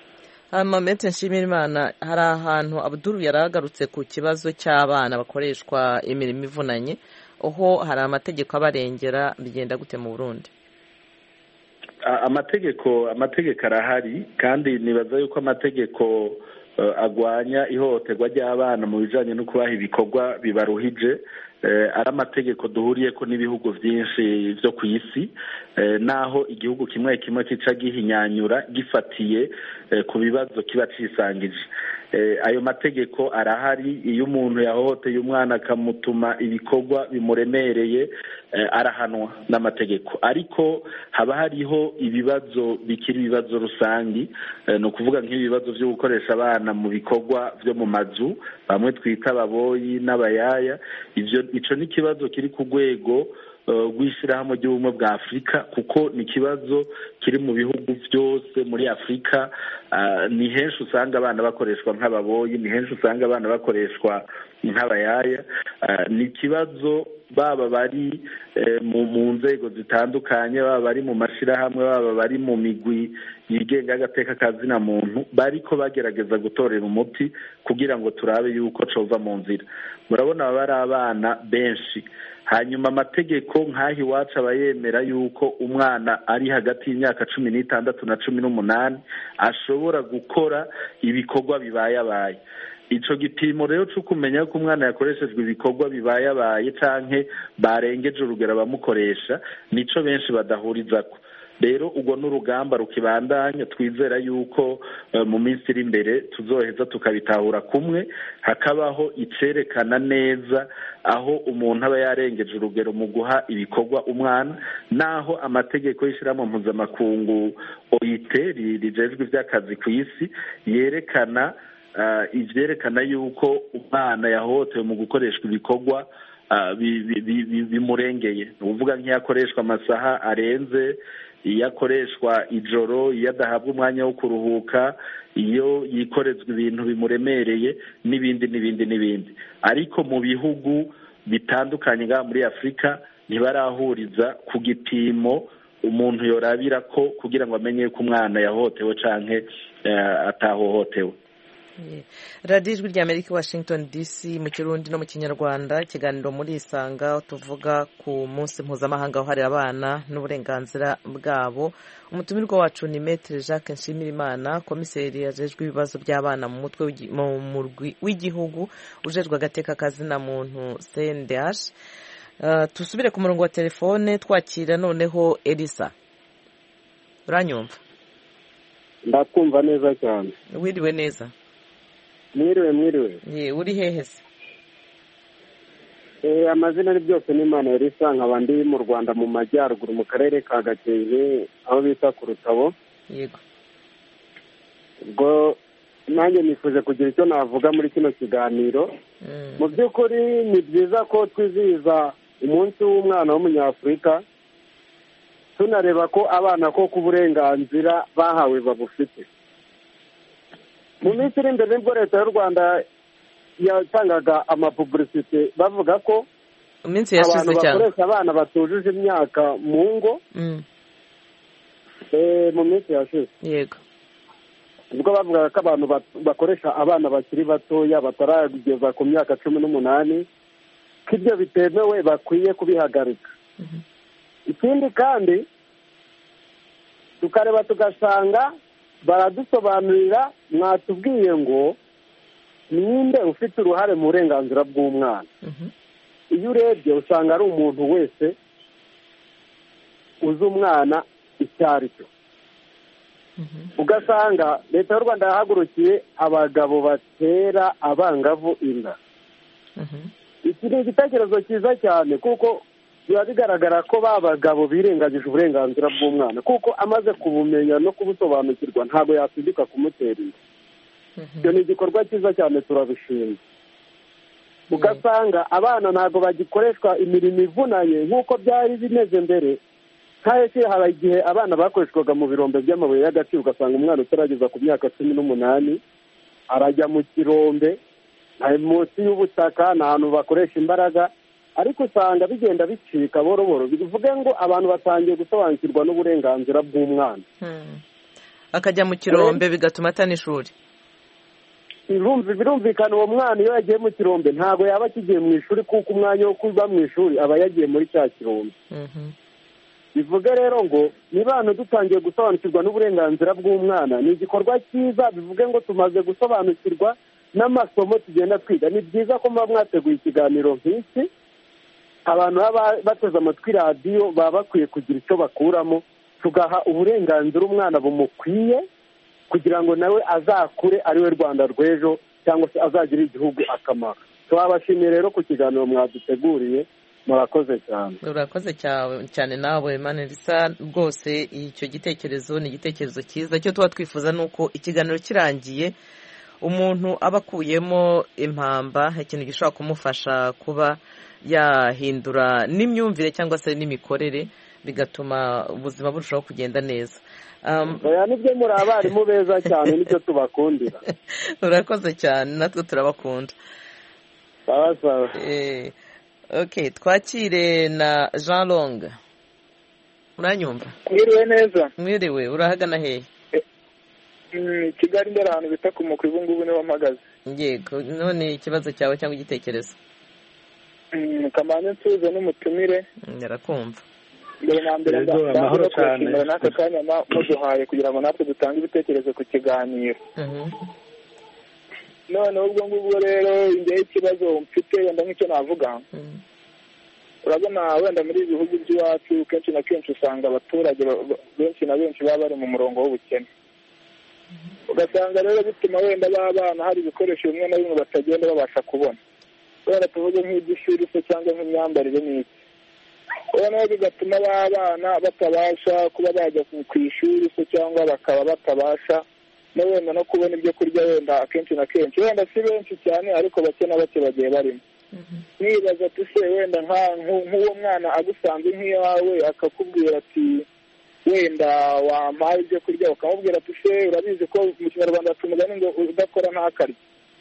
amamete nshimira imana hari ahantu abuduru yari agarutse ku kibazo cy'abana bakoreshwa imirimo ivunanye aho hari amategeko abarengera bigenda gute mu burundi amategeko amategeko arahari kandi nibaza yuko amategeko agwanya ihohoterwa ry'abana mu bijyanye no kubaha ibikorwa bibaruhije ari amategeko duhuriye ko n'ibihugu byinshi byo ku isi naho igihugu kimwe kimwe kica gihinyanyura gifatiye ku bibazo kiba cisangije ayo mategeko arahari iyo umuntu yahohoteye umwana akamutuma ibikorwa bimuremereye arahanwa n'amategeko ariko haba hariho ibibazo bikiri ibibazo rusangi ni ukuvuga nk'ibibazo byo gukoresha abana mu bikorwa byo mu mazu bamwe twita ababoyi n'abayaya ibyo icyo ni ikibazo kiri ku rwego rw'ishyirahamwe ry'ubumwe bwa afurika kuko ni ikibazo kiri mu bihugu byose muri afurika ni henshi usanga abana bakoreshwa nk'ababoyi ni henshi usanga abana bakoreshwa nk'abayaya ni ikibazo baba bari mu nzego zitandukanye baba bari mu mashyirahamwe baba bari mu migwi yigenga agateka kazina muntu bariko bagerageza gutorera umuti kugira ngo turabe yuko cova mu nzira murabona baba ari abana benshi hanyuma amategeko nk'aho iwacu aba yemera yuko umwana ari hagati y'imyaka cumi n'itandatu na cumi n'umunani ashobora gukora ibikorwa bibayabaye icyo gipimo rero cyo kumenya ko umwana yakoreshejwe ibikorwa bibayabaye cyangwa barengeje urugero abamukoresha nicyo benshi badahurizako rero ubwo n'urugamba rukibandanya twizera yuko mu minsi iri imbere tuzoheza tukabitahura kumwe hakabaho icerekana neza aho umuntu aba yarengeje urugero mu guha ibikorwa umwana naho amategeko y'ishyirahamwe mpuzamakungu oyite rijejwe iby'akazi ku isi yerekana ibyerekana yuko umwana yahohotewe mu gukoreshwa ibikorwa bimurengeye ni ukuvuga nk'iyo akoreshwa amasaha arenze iyo akoreshwa ijoro iyo adahabwa umwanya wo kuruhuka iyo yikorezwa ibintu bimuremereye n'ibindi n'ibindi n'ibindi ariko mu bihugu bitandukanye ngaha muri afurika ntibarahuriza ku gipimo umuntu yorabira ko kugira ngo amenye ko umwana yahohotewe canke atahohotewe radiyo ijwi rya amerika washington dc mu kirundi no mu kinyarwanda ikiganiro muri isanga tuvuga ku munsi mpuzamahanga wahariwe abana n'uburenganzira bwabo umutumirwa wacu ni metere jacques nshimirimana komiseri yajejwe ibibazo by'abana mu mutwe mu murwi w'igihugu ujejwe agateka kazina muntu cndh tusubire ku murongo wa telefone twakira noneho elisa uranyumva ndakumva neza cyane wiriwe neza mwiriwe mwiriwe uri hehe se amazina ari byose ni imana yari isa nkaba ndi mu rwanda mu majyaruguru mu karere ka gakenke aho bita ku rutabo yego ubwo nanjye nifuje kugira icyo navuga muri kino kiganiro mu by'ukuri ni byiza ko twizihiza umunsi w'umwana w'umunyafurika tunareba ko abana ko ku burenganzira bahawe babufite mu minsi iri imbere nibwo leta y'u rwanda yatangaga amapubulisite bavuga ko iminsi abantu yashize cyane bakoresha abana batujuje imyaka mu ngo mu minsi yashize yego ubwo bavugaga ko abantu bakoresha abana bakiri batoya batarageza ku myaka cumi n'umunani ko ibyo bitemewe bakwiye kubihagarika ikindi kandi tukareba tugasanga baradusobanurira mwatubwiye ngo ninde ufite uruhare mu burenganzira bw'umwana iyo urebye usanga ari umuntu wese uzi umwana icyo ari cyo ugasanga leta y'u rwanda yahagurukiye abagabo batera abangavu inda iki ni igitekerezo cyiza cyane kuko biba bigaragara ko ba bagabo birengagije uburenganzira bw'umwana kuko amaze kubumenya no kubusobanukirwa ntabwo yasubika kumutera inda icyo ni igikorwa cyiza cyane turabishima ugasanga abana ntabwo bagikoreshwa imirimo ivunanye nk'uko byari bimeze mbere nk'aho hari igihe abana bakoreshwaga mu birombe by'amabuye y'agaciro ugasanga umwana utarageza ku myaka cumi n'umunani arajya mu kirombe munsi y'ubutaka ni ahantu bakoresha imbaraga ariko usanga bigenda bicika boro boro bivuge ngo abantu batangiye gusobanukirwa n'uburenganzira bw'umwana akajya mu kirombe bigatuma atana ishuri birumvikana uwo mwana iyo yagiye mu kirombe ntabwo yaba akigiye mu ishuri kuko umwanya wo kuba mu ishuri aba yagiye muri cya kirombe bivuge rero ngo niba hano dutangiye gusobanukirwa n'uburenganzira bw'umwana ni igikorwa cyiza bivuge ngo tumaze gusobanukirwa n'amasomo tugenda twiga ni byiza ko muba mwateguye ikiganiro nk'iki abantu baba bateze amatwi radiyo baba bakwiye kugira icyo bakuramo tugaha uburenganzira umwana bumukwiye kugira ngo nawe azakure ari we rwanda rw'ejo cyangwa se azagirire igihugu akamaro turabashimiye rero ku kiganiro mwaduteguriye murakoze cyane urakoze cyane nawe manirisa rwose icyo gitekerezo ni igitekerezo cyiza icyo tuba twifuza ni uko ikiganiro kirangiye umuntu aba akuyemo impamba ikintu gishobora kumufasha kuba yahindura n'imyumvire cyangwa se n'imikorere bigatuma ubuzima burushaho kugenda neza oya nibyo muri abarimu beza cyane nicyo tubakundira urakoze cyane natwe turabakunda sawa sawa ok twakire na jean long uranyumva mwiriwe neza mwiriwe urahagana hehe kigali mbere ahantu bita ku mukuru ubu ngubu niho mpagaze yego none ikibazo cyawe cyangwa igitekerezo kamanzi nsuhuze n'umutumire yarakumva mbere na mbere amahoro cyane n'aka kanya muduhaye kugira ngo natwe dutange ibitekerezo ku kiganiro noneho ubwo ngubwo rero imbere y'ikibazo mfite wenda nk'icyo navuga urabona wenda muri ibi bihugu by'iwacu kenshi na kenshi usanga abaturage benshi na benshi baba bari mu murongo w'ubukene ugasanga rero bituma wenda b'abana hari ibikoresho bimwe na bimwe batagenda babasha kubona wenda tuvuge nk'iby'ishuri se cyangwa nk'imyambarire n'iki noneho bigatuma b'abana batabasha kuba bajya ku ishuri se cyangwa bakaba batabasha no wenda no kubona ibyo kurya wenda akenshi na kenshi wenda si benshi cyane ariko bake na bake bagiye barimo nibaza ati se wenda nk'uwo mwana agusanze nk'iyawe akakubwira ati wenda wampaye ibyo kurya ukamubwira ati se urabizi ko mu kinyarwanda baca umugani ngo udakora ntakarye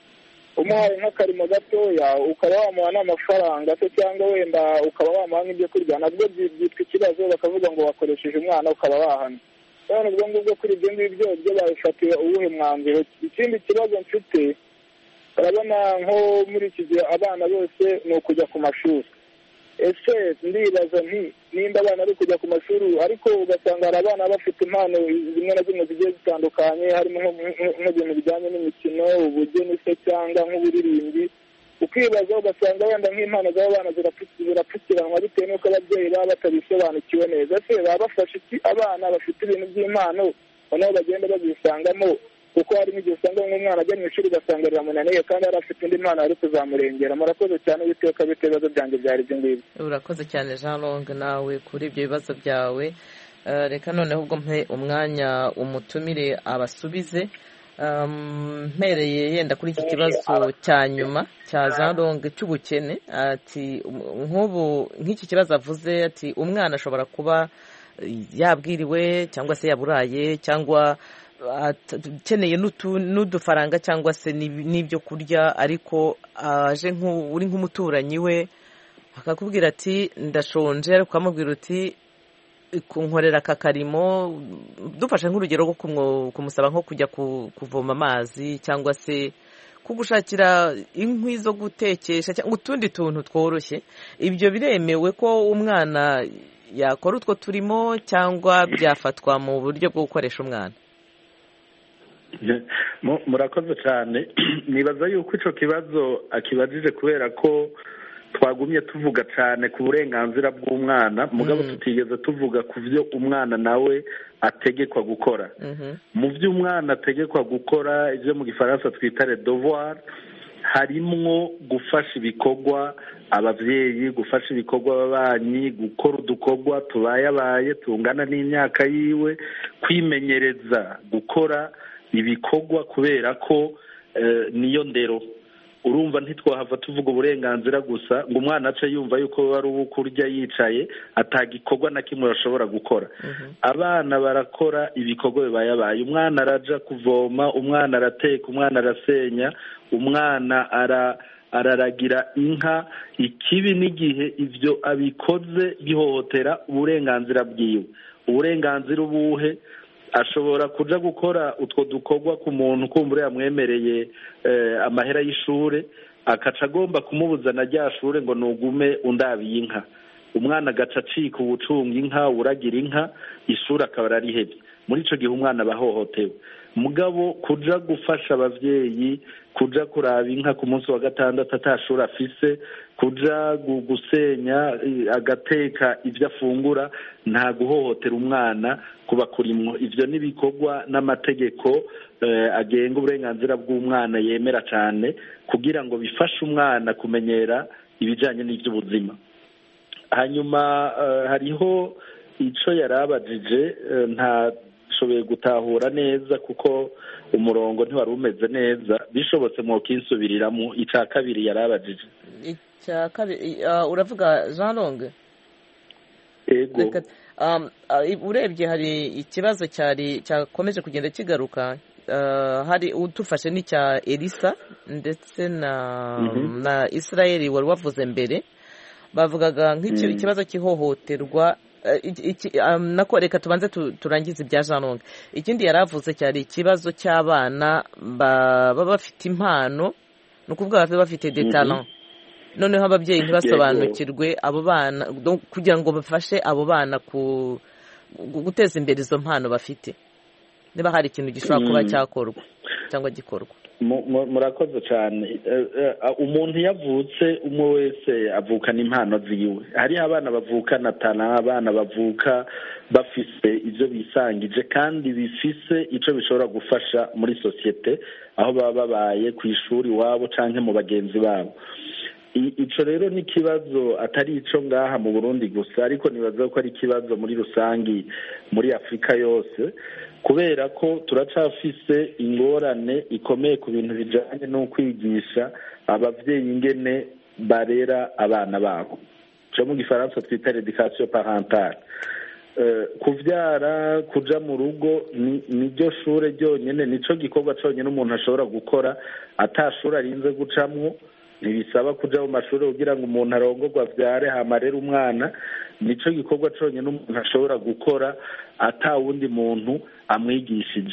umuhaye nk'akarimo gatoya ukaba wamuha n'amafaranga se cyangwa wenda ukaba wamuha nk'ibyo kurya nabwo byitwa ikibazo bakavuga ngo wakoresheje umwana ukaba wahana none ubwo ngubwo kuri ibyo ngibyo byo babifatiye uwuhe mwanzuro ikindi kibazo mfite urabona nko muri iki gihe abana bose ni ukujya ku mashuri ese ndibaza nti nimba abana bari kujya ku mashuri ariko ugasanga hari abana bafite impano zimwe na zimwe zigiye zitandukanye harimo nk'ibintu bijyanye n'imikino ubugeni se cyangwa nk'uburirimbi ukibaza ugasanga wenda nk'impano z'abo bana zirapfukiranwa bitewe n'uko ababyeyi baba batabisobanukiwe neza ese baba bafashe iki abana bafite ibintu by'impano noneho bagenda babisangamo kuko hari n'igihe usanga nk'umwana ajya mu ishuri ugasanga riramunaniye kandi yari afite indi mpano ari kuzamurengera murakoze cyane witeka bite ibibazo byanjye byari ibyo ngibyo urakoze cyane jean long nawe kuri ibyo bibazo byawe reka noneho ubwo mpe umwanya umutumire abasubize mpereye yenda kuri iki kibazo cya nyuma cya jean long cy'ubukene ati nk'ubu nk'iki kibazo avuze ati umwana ashobora kuba yabwiriwe cyangwa se yaburaye cyangwa akeneye n'udufaranga cyangwa se n'ibyo kurya ariko aje uri nk'umuturanyi we akakubwira ati ndashonje ariko ukamubwira uti kunkorera aka karimo dufashe nk'urugero rwo kumusaba nko kujya kuvoma amazi cyangwa se kugushakira inkwi zo gutekesha cyangwa utundi tuntu tworoshye ibyo biremewe ko umwana yakora utwo turimo cyangwa byafatwa mu buryo bwo gukoresha umwana murakoze cyane nibaza yuko icyo kibazo akibajije kubera ko twagumye tuvuga cyane ku burenganzira bw'umwana mugabo tutigeze tuvuga ku byo umwana nawe ategekwa gukora mu byo umwana ategekwa gukora ibyo mu gifaransa twita redovoir harimwo gufasha ibikorwa ababyeyi gufasha ibikorwa ababanyi gukora udukorwa tubayabaye tungana n'imyaka yiwe kwimenyereza gukora ibikorwa kubera ko niyo ndero urumva ntitwahava tuvuga uburenganzira gusa ngo umwana ace yumva yuko ari uwo kurya yicaye atagikorwa na kimwe bashobora gukora abana barakora ibikorwa bibayabaye umwana araja kuvoma umwana arateka umwana arasenya umwana ara araragira inka ikibi n'igihe ibyo abikoze gihohotera uburenganzira bwiwe uburenganzira ubuhe ashobora kuja gukora utwo dukorwa ku muntu kumbura yamwemereye amahera y'ishure akaca agomba kumubuza na rya shure ngo nugume undabiye inka umwana agaca acika ubucunga inka uragira inka ishuri akaba ararihebye muri icyo gihe umwana aba ahohotewe mugabo kuja gufasha abavyeyi kuja kuraba inka ku munsi wa gatandatu atashuri afise kuja gusenya agateka ibyo afungura nta guhohotera umwana kuba kurimwo ivyo n'ibikorwa n'amategeko agenga uburenganzira bw'umwana yemera cyane kugira ngo bifashe umwana kumenyera ibijanye n'ivy'ubuzima hanyuma hariho ico yari abajije nta shoboye gutahura neza kuko umurongo ntiwari umeze neza bishobotse mu kinsubiriramo icya kabiri yari abajije icya kabiri uravuga jean longue ego urebye hari ikibazo cyari cyakomeje kugenda kigaruka hari udufashe n'icya elisa ndetse na na israel wari wavuze mbere bavugaga nk'ikibazo cy'ihohoterwa nako reka tubanze turangize ibya jean longue ikindi yari avuze cyari ikibazo cy'abana baba bafite impano ni ukuvuga baba bafite detalent noneho ababyeyi ntibasobanukirwe abo bana kugira ngo bafashe abo bana guteza imbere izo mpano bafite niba hari ikintu gishobora kuba cyakorwa cyangwa gikorwa murakoze cyane umuntu iyo avutse umwe wese avukana impano ziwe hariho abana bavukana tana abana bavuka bafise ibyo bisangije kandi bifise icyo bishobora gufasha muri sosiyete aho baba babaye ku ishuri iwabo cyangwa mu bagenzi babo icyo rero ni ikibazo atari icyo ngaha mu burundi gusa ariko nibaza ko ari ikibazo muri rusange muri afurika yose kubera ko turacafise ingorane ikomeye ku bintu bijyanye no kwigisha ababyeyi ingene barera abana babo cyo mu gifaransa twita redikasiyo parantale kubyara kuja mu rugo niryo shure ryonyine nicyo gikorwa cyonyine umuntu ashobora gukora atashuri arinze gucamwo ntibisaba kuja mu mashuri kugira ngo umuntu arongorwe abyare hamarere umwana nicyo gikorwa cyonyine umuntu ashobora gukora ata wundi muntu amwigishije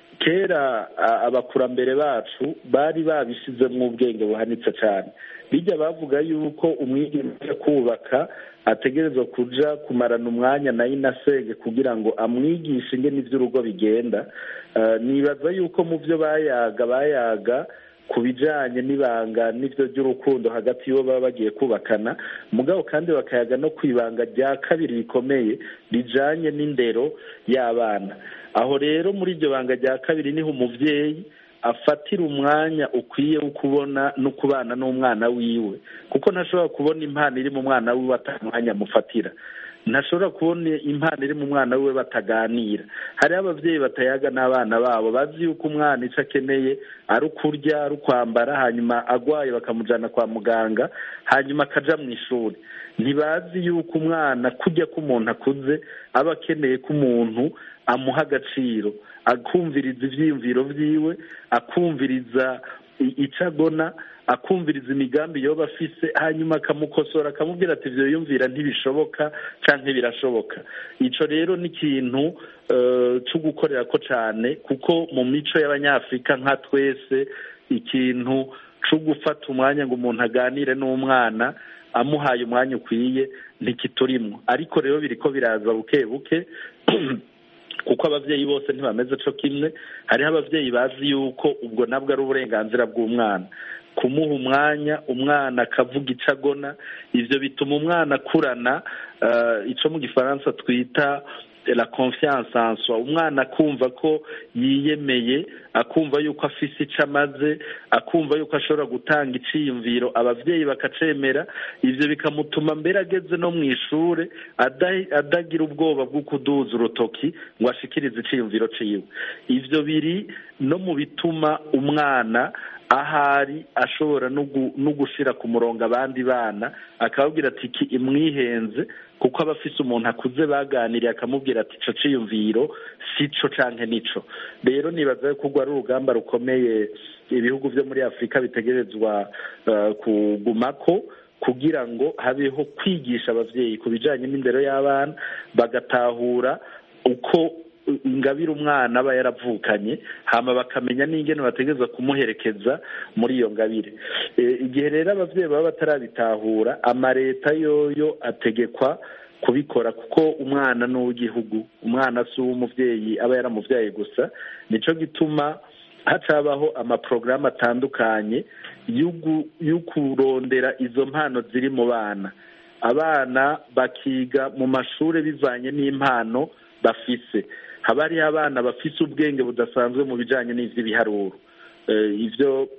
kera abakurambere bacu bari babishizemo ubwenge buhanitse cyane bijya bavuga yuko umwigisha kubaka ategerezwa kuja kumarana umwanya na inasenge kugira ngo amwigishe ingene iby'urugo bigenda nibaza yuko mu byo bayaga bayaga ku bijyanye n'ibanga n'ibyo by'urukundo hagati y'uwo baba bagiye kubakana mugabo kandi bakayaga no ku ibanga rya kabiri rikomeye rijyanye n'indero y'abana aho rero muri iryo banga rya kabiri niho umubyeyi afatira umwanya ukwiye wo kubona no kubana n'umwana wiwe kuko ntashobora kubona impano iri mu mwana wiwe atamwanya amufatira ntashobora kubona impano iri mu mwana wiwe bataganira hariho ababyeyi batayaga n'abana babo bazi yuko umwana icyo akeneye ari ukurya ari ukwambara hanyuma agwaye bakamujyana kwa muganga hanyuma akaja mu ishuri ntibazi yuko umwana kujya k'umuntu akuze aba akeneye ko umuntu amuha agaciro akumviriza ibyiyumviro byiwe akumviriza icyo agona akumviriza imigambi yoba afise hanyuma akamukosora akamubwira ati ibyo yumvira ntibishoboka cyangwa birashoboka icyo rero ni ikintu cyo gukorera ko cyane kuko mu mico y'abanyafurika nka twese ikintu cyo gufata umwanya ngo umuntu aganire n'umwana amuhaye umwanya ukwiye ntikiturimo ariko rero biri ko biraza buke buke kuko ababyeyi bose ntibameze cyo kimwe hariho ababyeyi bazi yuko ubwo nabwo ari uburenganzira bw'umwana kumuha umwanya umwana akavuga icyo agona ibyo bituma umwana akurana icyo mu gifaransa twita la confiance en soi umwana akumva ko yiyemeye akumva yuko afise icyo amaze akumva yuko ashobora gutanga iciyumviro ababyeyi bakacemera ibyo bikamutuma mbere ageze no mu ishuri adagira ubwoba bwo kuduza urutoki ngo ashikirize iciyumviro ciwe ibyo biri no mu bituma umwana ahari ashobora no gushyira ku murongo abandi bana akababwira ati iki imwihenze kuko aba afise umuntu akuze baganiriye akamubwira ati ico ciyumviro si co canke nico rero nibaza ko urwo ari urugamba rukomeye ibihugu vyo muri afurika bitegerezwa kugumako kugira ngo habeho kwigisha abavyeyi ku bijanye n'indero y'abana bagatahura uko ingabire umwana aba yaravukanye hama bakamenya n'ingene bategereza kumuherekeza muri iyo ngabire igihe rero ababyeyi baba batarabitahura amaleta yoyo ategekwa kubikora kuko umwana ni uw'igihugu umwana si uw'umubyeyi aba yaramubyaye gusa nicyo gituma hacabaho amaporogaramu atandukanye yo kurondera izo mpano ziri mu bana abana bakiga mu mashuri bivanye n'impano bafise haba hariho abana bafise ubwenge budasanzwe mu bijyanye n'iby'ibiharuro ibyo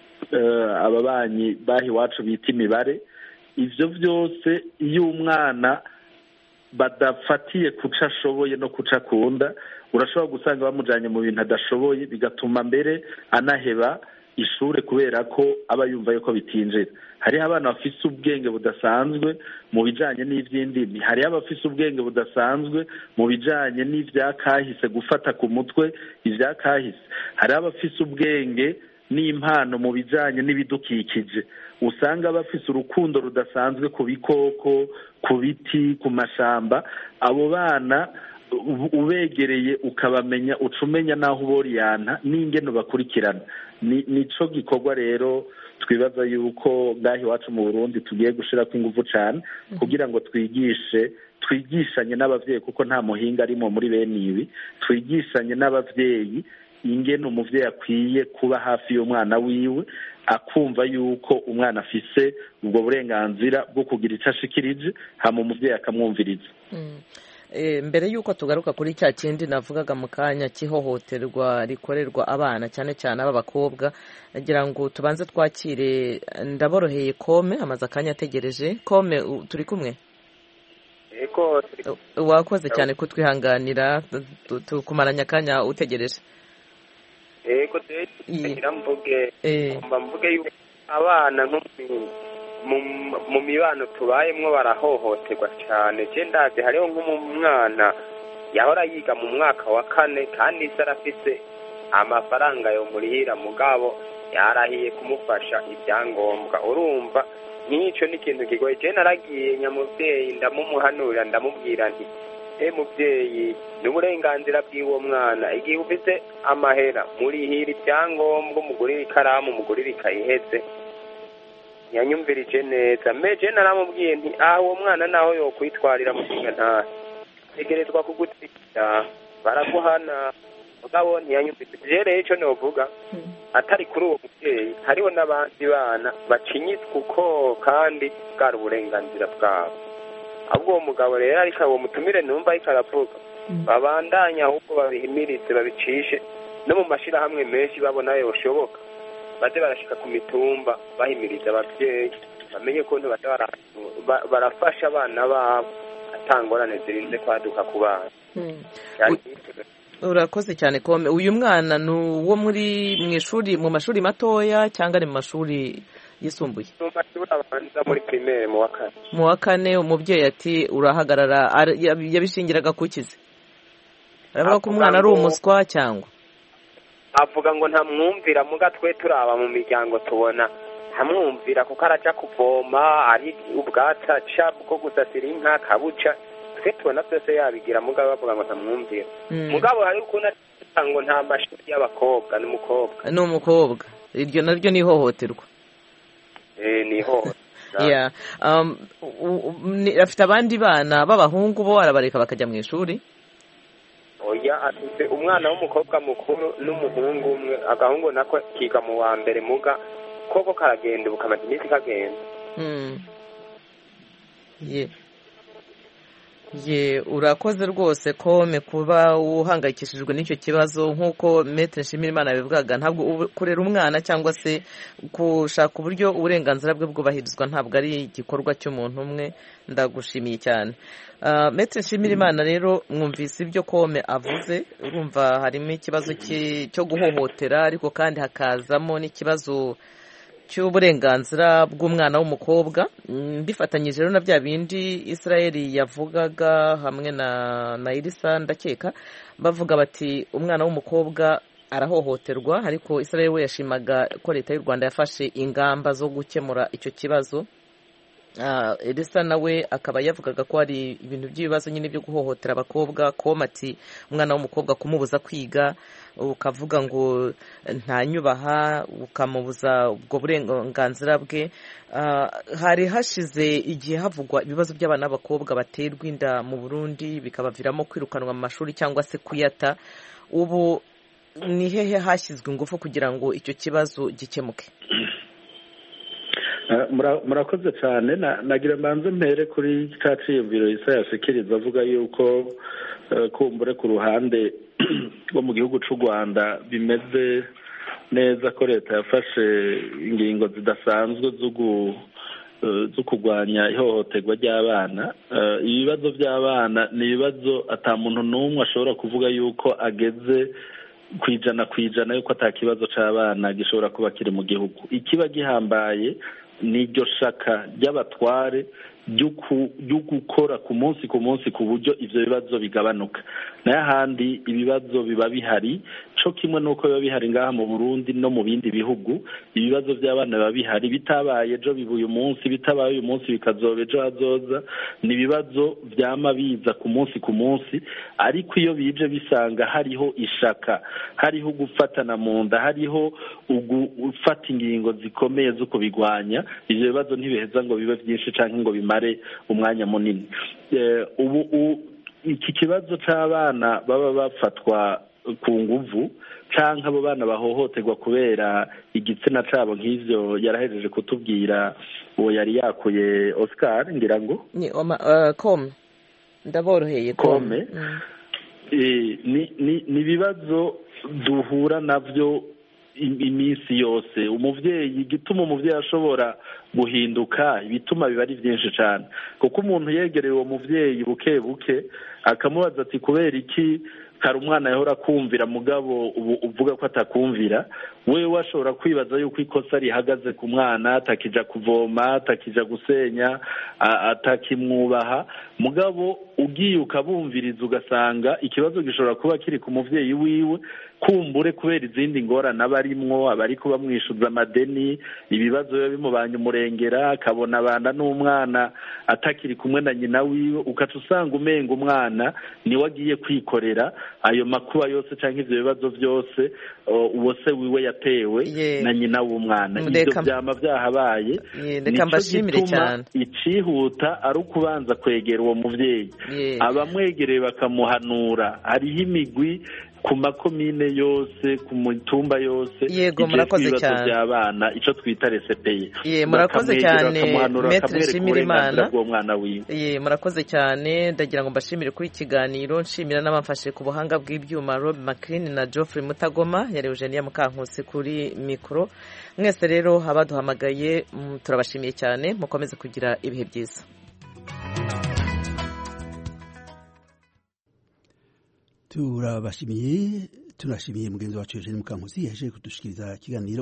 ababanyi baha iwacu bita imibare ibyo byose iyo umwana badafatiye kuca ashoboye no kuca akunda urashobora gusanga bamujyanye mu bintu adashoboye bigatuma mbere anaheba ishuri kubera ko aba yumva yuko bitinjira hariho abana bafise ubwenge budasanzwe mu bijyanye n'iby'indimi hariho abafise ubwenge budasanzwe mu bijyanye n'ibyakahise gufata ku mutwe ibyakahise hariho abafise ubwenge n'impano mu bijyanye n'ibidukikije usanga bafise urukundo rudasanzwe ku bikoko ku biti ku mashamba abo bana ubegereye ukabamenya uca umenya n'aho uboriyana n'ingeno bakurikirana nico gikorwa rero twibaza yuko ngaho iwacu mu burundi tugiye gushyirako ingufu cyane kugira ngo twigishe twigishanye n'ababyeyi kuko nta muhinga arimo muri bene ibi twigishanye n'ababyeyi ingene umubyeyi akwiye kuba hafi y'umwana wiwe akumva yuko umwana afise ubwo burenganzira bwo kugira icyo ashikirije hama umubyeyi akamwumviriza mbere y'uko tugaruka kuri cya kindi navugaga mu kanya cy'ihohoterwa rikorerwa abana cyane cyane ab'abakobwa nagira ngo tubanze twakire ndaboroheye kome amaze akanya ategereje kome turi kumwe wakoze cyane kutwihanganira tukumaranya akanya utegereje yego mvuge mvuge yuko abana nko mu mibano tubayemo barahohoterwa cyane ndazi hariho nk'umwana yahora yiga mu mwaka wa kane kandi isi arafise amafaranga yo murihira mugabo yarahiye kumufasha ibyangombwa urumva nk'icyo ni ikintu kigoye cyane naragiye nyamubyeyi ndamumuhanurira ndamubwira nti e mubyeyi ni uburenganzira bw'uwo mwana igihe ufite amahera murihira ibyangombwa umugurira ikaramu umugurira ikayihetse yanyumvirije neza meje naramubwiye nti aha uwo mwana naho yokwitwarira mushinga ntahe tegerezwa kugutwikira baraguhana mugabo ntiyanyumvirije rero icyo novuga atari kuri uwo mubyeyi hariho n'abandi bana bacinyitswe uko kandi bwari uburenganzira bwabo ahubwo uwo mugabo rero ariko uwo mutumire numva ariko aravuga babandanya ahubwo babihimirize babicishe no mu mashyirahamwe menshi babona yoshoboka baze barashyika ku mitumba bahimiriza ababyeyi bamenye ko barafasha abana babo atangorane zirinze kwaduka ku bana urakoze cyane kome uyu mwana ni uwo muri mu ishuri mu mashuri matoya cyangwa ari mu mashuri yisumbuye mu mashuri abanza muri pirimeri mu wa kane mu wa kane umubyeyi ati urahagarara yabishingiraga kukize aravuga ko umwana ari umuswa cyangwa avuga ngo ntamwumvira muga twe turaba mu miryango tubona ntamwumvira kuko arajya kuvoma ari ubwatsi aca bwo gusasira inka kabuca twe tubona byose yabigira mugabo bavuga ngo ntamwumvira mugabo hari ukuntu ngo nta mashuri y'abakobwa ni umukobwa ni umukobwa iryo naryo ni ihohoterwa ni ihohoterwa afite abandi bana b'abahungu bo arabareka bakajya mu ishuri oya afite umwana w'umukobwa mukuru n'umuhungu umwe agahungu nako kiga mu wa mbere muga koko karagenda ubu kamaze iminsi kagenda ye urakoze rwose kome kuba uhangayikishijwe n'icyo kibazo nk'uko metero nshimirimana bivugaga ntabwo kurera umwana cyangwa se gushaka uburyo uburenganzira bwe bwubahirizwa ntabwo ari igikorwa cy'umuntu umwe ndagushimiye cyane metero nshimirimana rero mwumvise ibyo kome avuze urumva harimo ikibazo cyo guhohotera ariko kandi hakazamo n'ikibazo cy'uburenganzira bw'umwana w'umukobwa mbifatanyije rero na bya bindi israel yavugaga hamwe na na irisa ndakeka bavuga bati umwana w'umukobwa arahohoterwa ariko israel we yashimaga ko leta y'u rwanda yafashe ingamba zo gukemura icyo kibazo elisa nawe akaba yavugaga ko hari ibintu by'ibibazo nyine byo guhohotera abakobwa komati umwana w'umukobwa kumubuza kwiga ukavuga ngo ntanyubaha ukamubuza ubwo burenganzira bwe hari hashize igihe havugwa ibibazo by'abana b'abakobwa baterwa inda mu burundi bikabaviramo kwirukanwa mu mashuri cyangwa se kuyata ubu ni hehe hashyizwe ingufu kugira ngo icyo kibazo gikemuke murakoze cyane nagira mbanze mpere kuri cya cyiyumviro isa yashikiriza avuga yuko kumbure ku ruhande rwo mu gihugu cy'u rwanda bimeze neza ko leta yafashe ingingo zidasanzwe zo kurwanya ihohoterwa ry'abana ibibazo by'abana ni ibibazo atamuntu n'umwe ashobora kuvuga yuko ageze ku ijana ku ijana yuko atakibazo cy'abana gishobora kuba kiri mu gihugu ikiba gihambaye ni iryo shaka ry'abatware ryo gukora ku munsi ku munsi ku buryo ibyo bibazo bigabanuka nayo ahandi ibibazo biba bihari cyo kimwe n'uko biba bihari ngaha mu burundi no mu bindi bihugu ibibazo by'abana biba bihari bitabaye ejo biba uyu munsi bitabaye uyu munsi bikazoba ejo hazoza ni ibibazo byama biza ku munsi ku munsi ariko iyo bije bisanga hariho ishaka hariho gufatana mu nda hariho gufata ingingo zikomeye zo kubigwanya ibyo bibazo ntibiheza ngo bibe byinshi cyangwa ngo bimare umwanya munini ubu iki kibazo cy'abana baba bafatwa ku nguvu cyangwa abo bana bahohoterwa kubera igitsina cyabo nk'ibyo yarahejeje kutubwira uwo yari yakuye oscar ngira ngo kome ndaboroheye kome ni ibibazo duhura nabyo iminsi yose umubyeyi igituma umubyeyi ashobora guhinduka ibituma biba ari byinshi cyane kuko umuntu yegereye uwo mubyeyi buke buke akamubaza ati kubera iki kare umwana yahora akumvira mugabo ubu uvuga ko atakumvira wewe washobora kwibaza yuko ikosa rihagaze ku mwana atakija kuvoma atakija gusenya atakimwubaha mugabo ugiye ukabumviriza ugasanga ikibazo gishobora kuba kiri ku muvyeyi wiwe kumbure kubera izindi ngorane aba arimwo aba ariko bamwishuza amadeni ibibazo biba bimubanye umurengera akabona abana n'umwana atakiri kumwe na nyina wiwe ukaca usanga umenga umwana niwe agiye kwikorera ayo makuba yose cyangwa ivyo bibazo byose uwo se wiwe yatewe na nyina w'umwana ivyo vyama vyahabaye nico gituma icihuta ari ukubanza kwegera uwo muvyeyi abamwegereye bakamuhanura hariho imigwi ku makomine yose ku mitumba yose yego murakoze cyane by'abana icyo twita resepeye ye murakoze cyane metre nshimira imana bw'umwana wiwe ye murakoze cyane ndagira ngo mbashimire kuri ikiganiro nshimira n'abamfashe ku buhanga bw'ibyuma Rob McLean na Geoffrey Mutagoma yari Eugenia Mukankusi kuri mikoro mwese rero abaduhamagaye turabashimiye cyane mukomeze kugira ibihe byiza turabashimiye turashimiye mugenzi wacu Eugene Mukankusi yaje kudushikiriza ikiganiro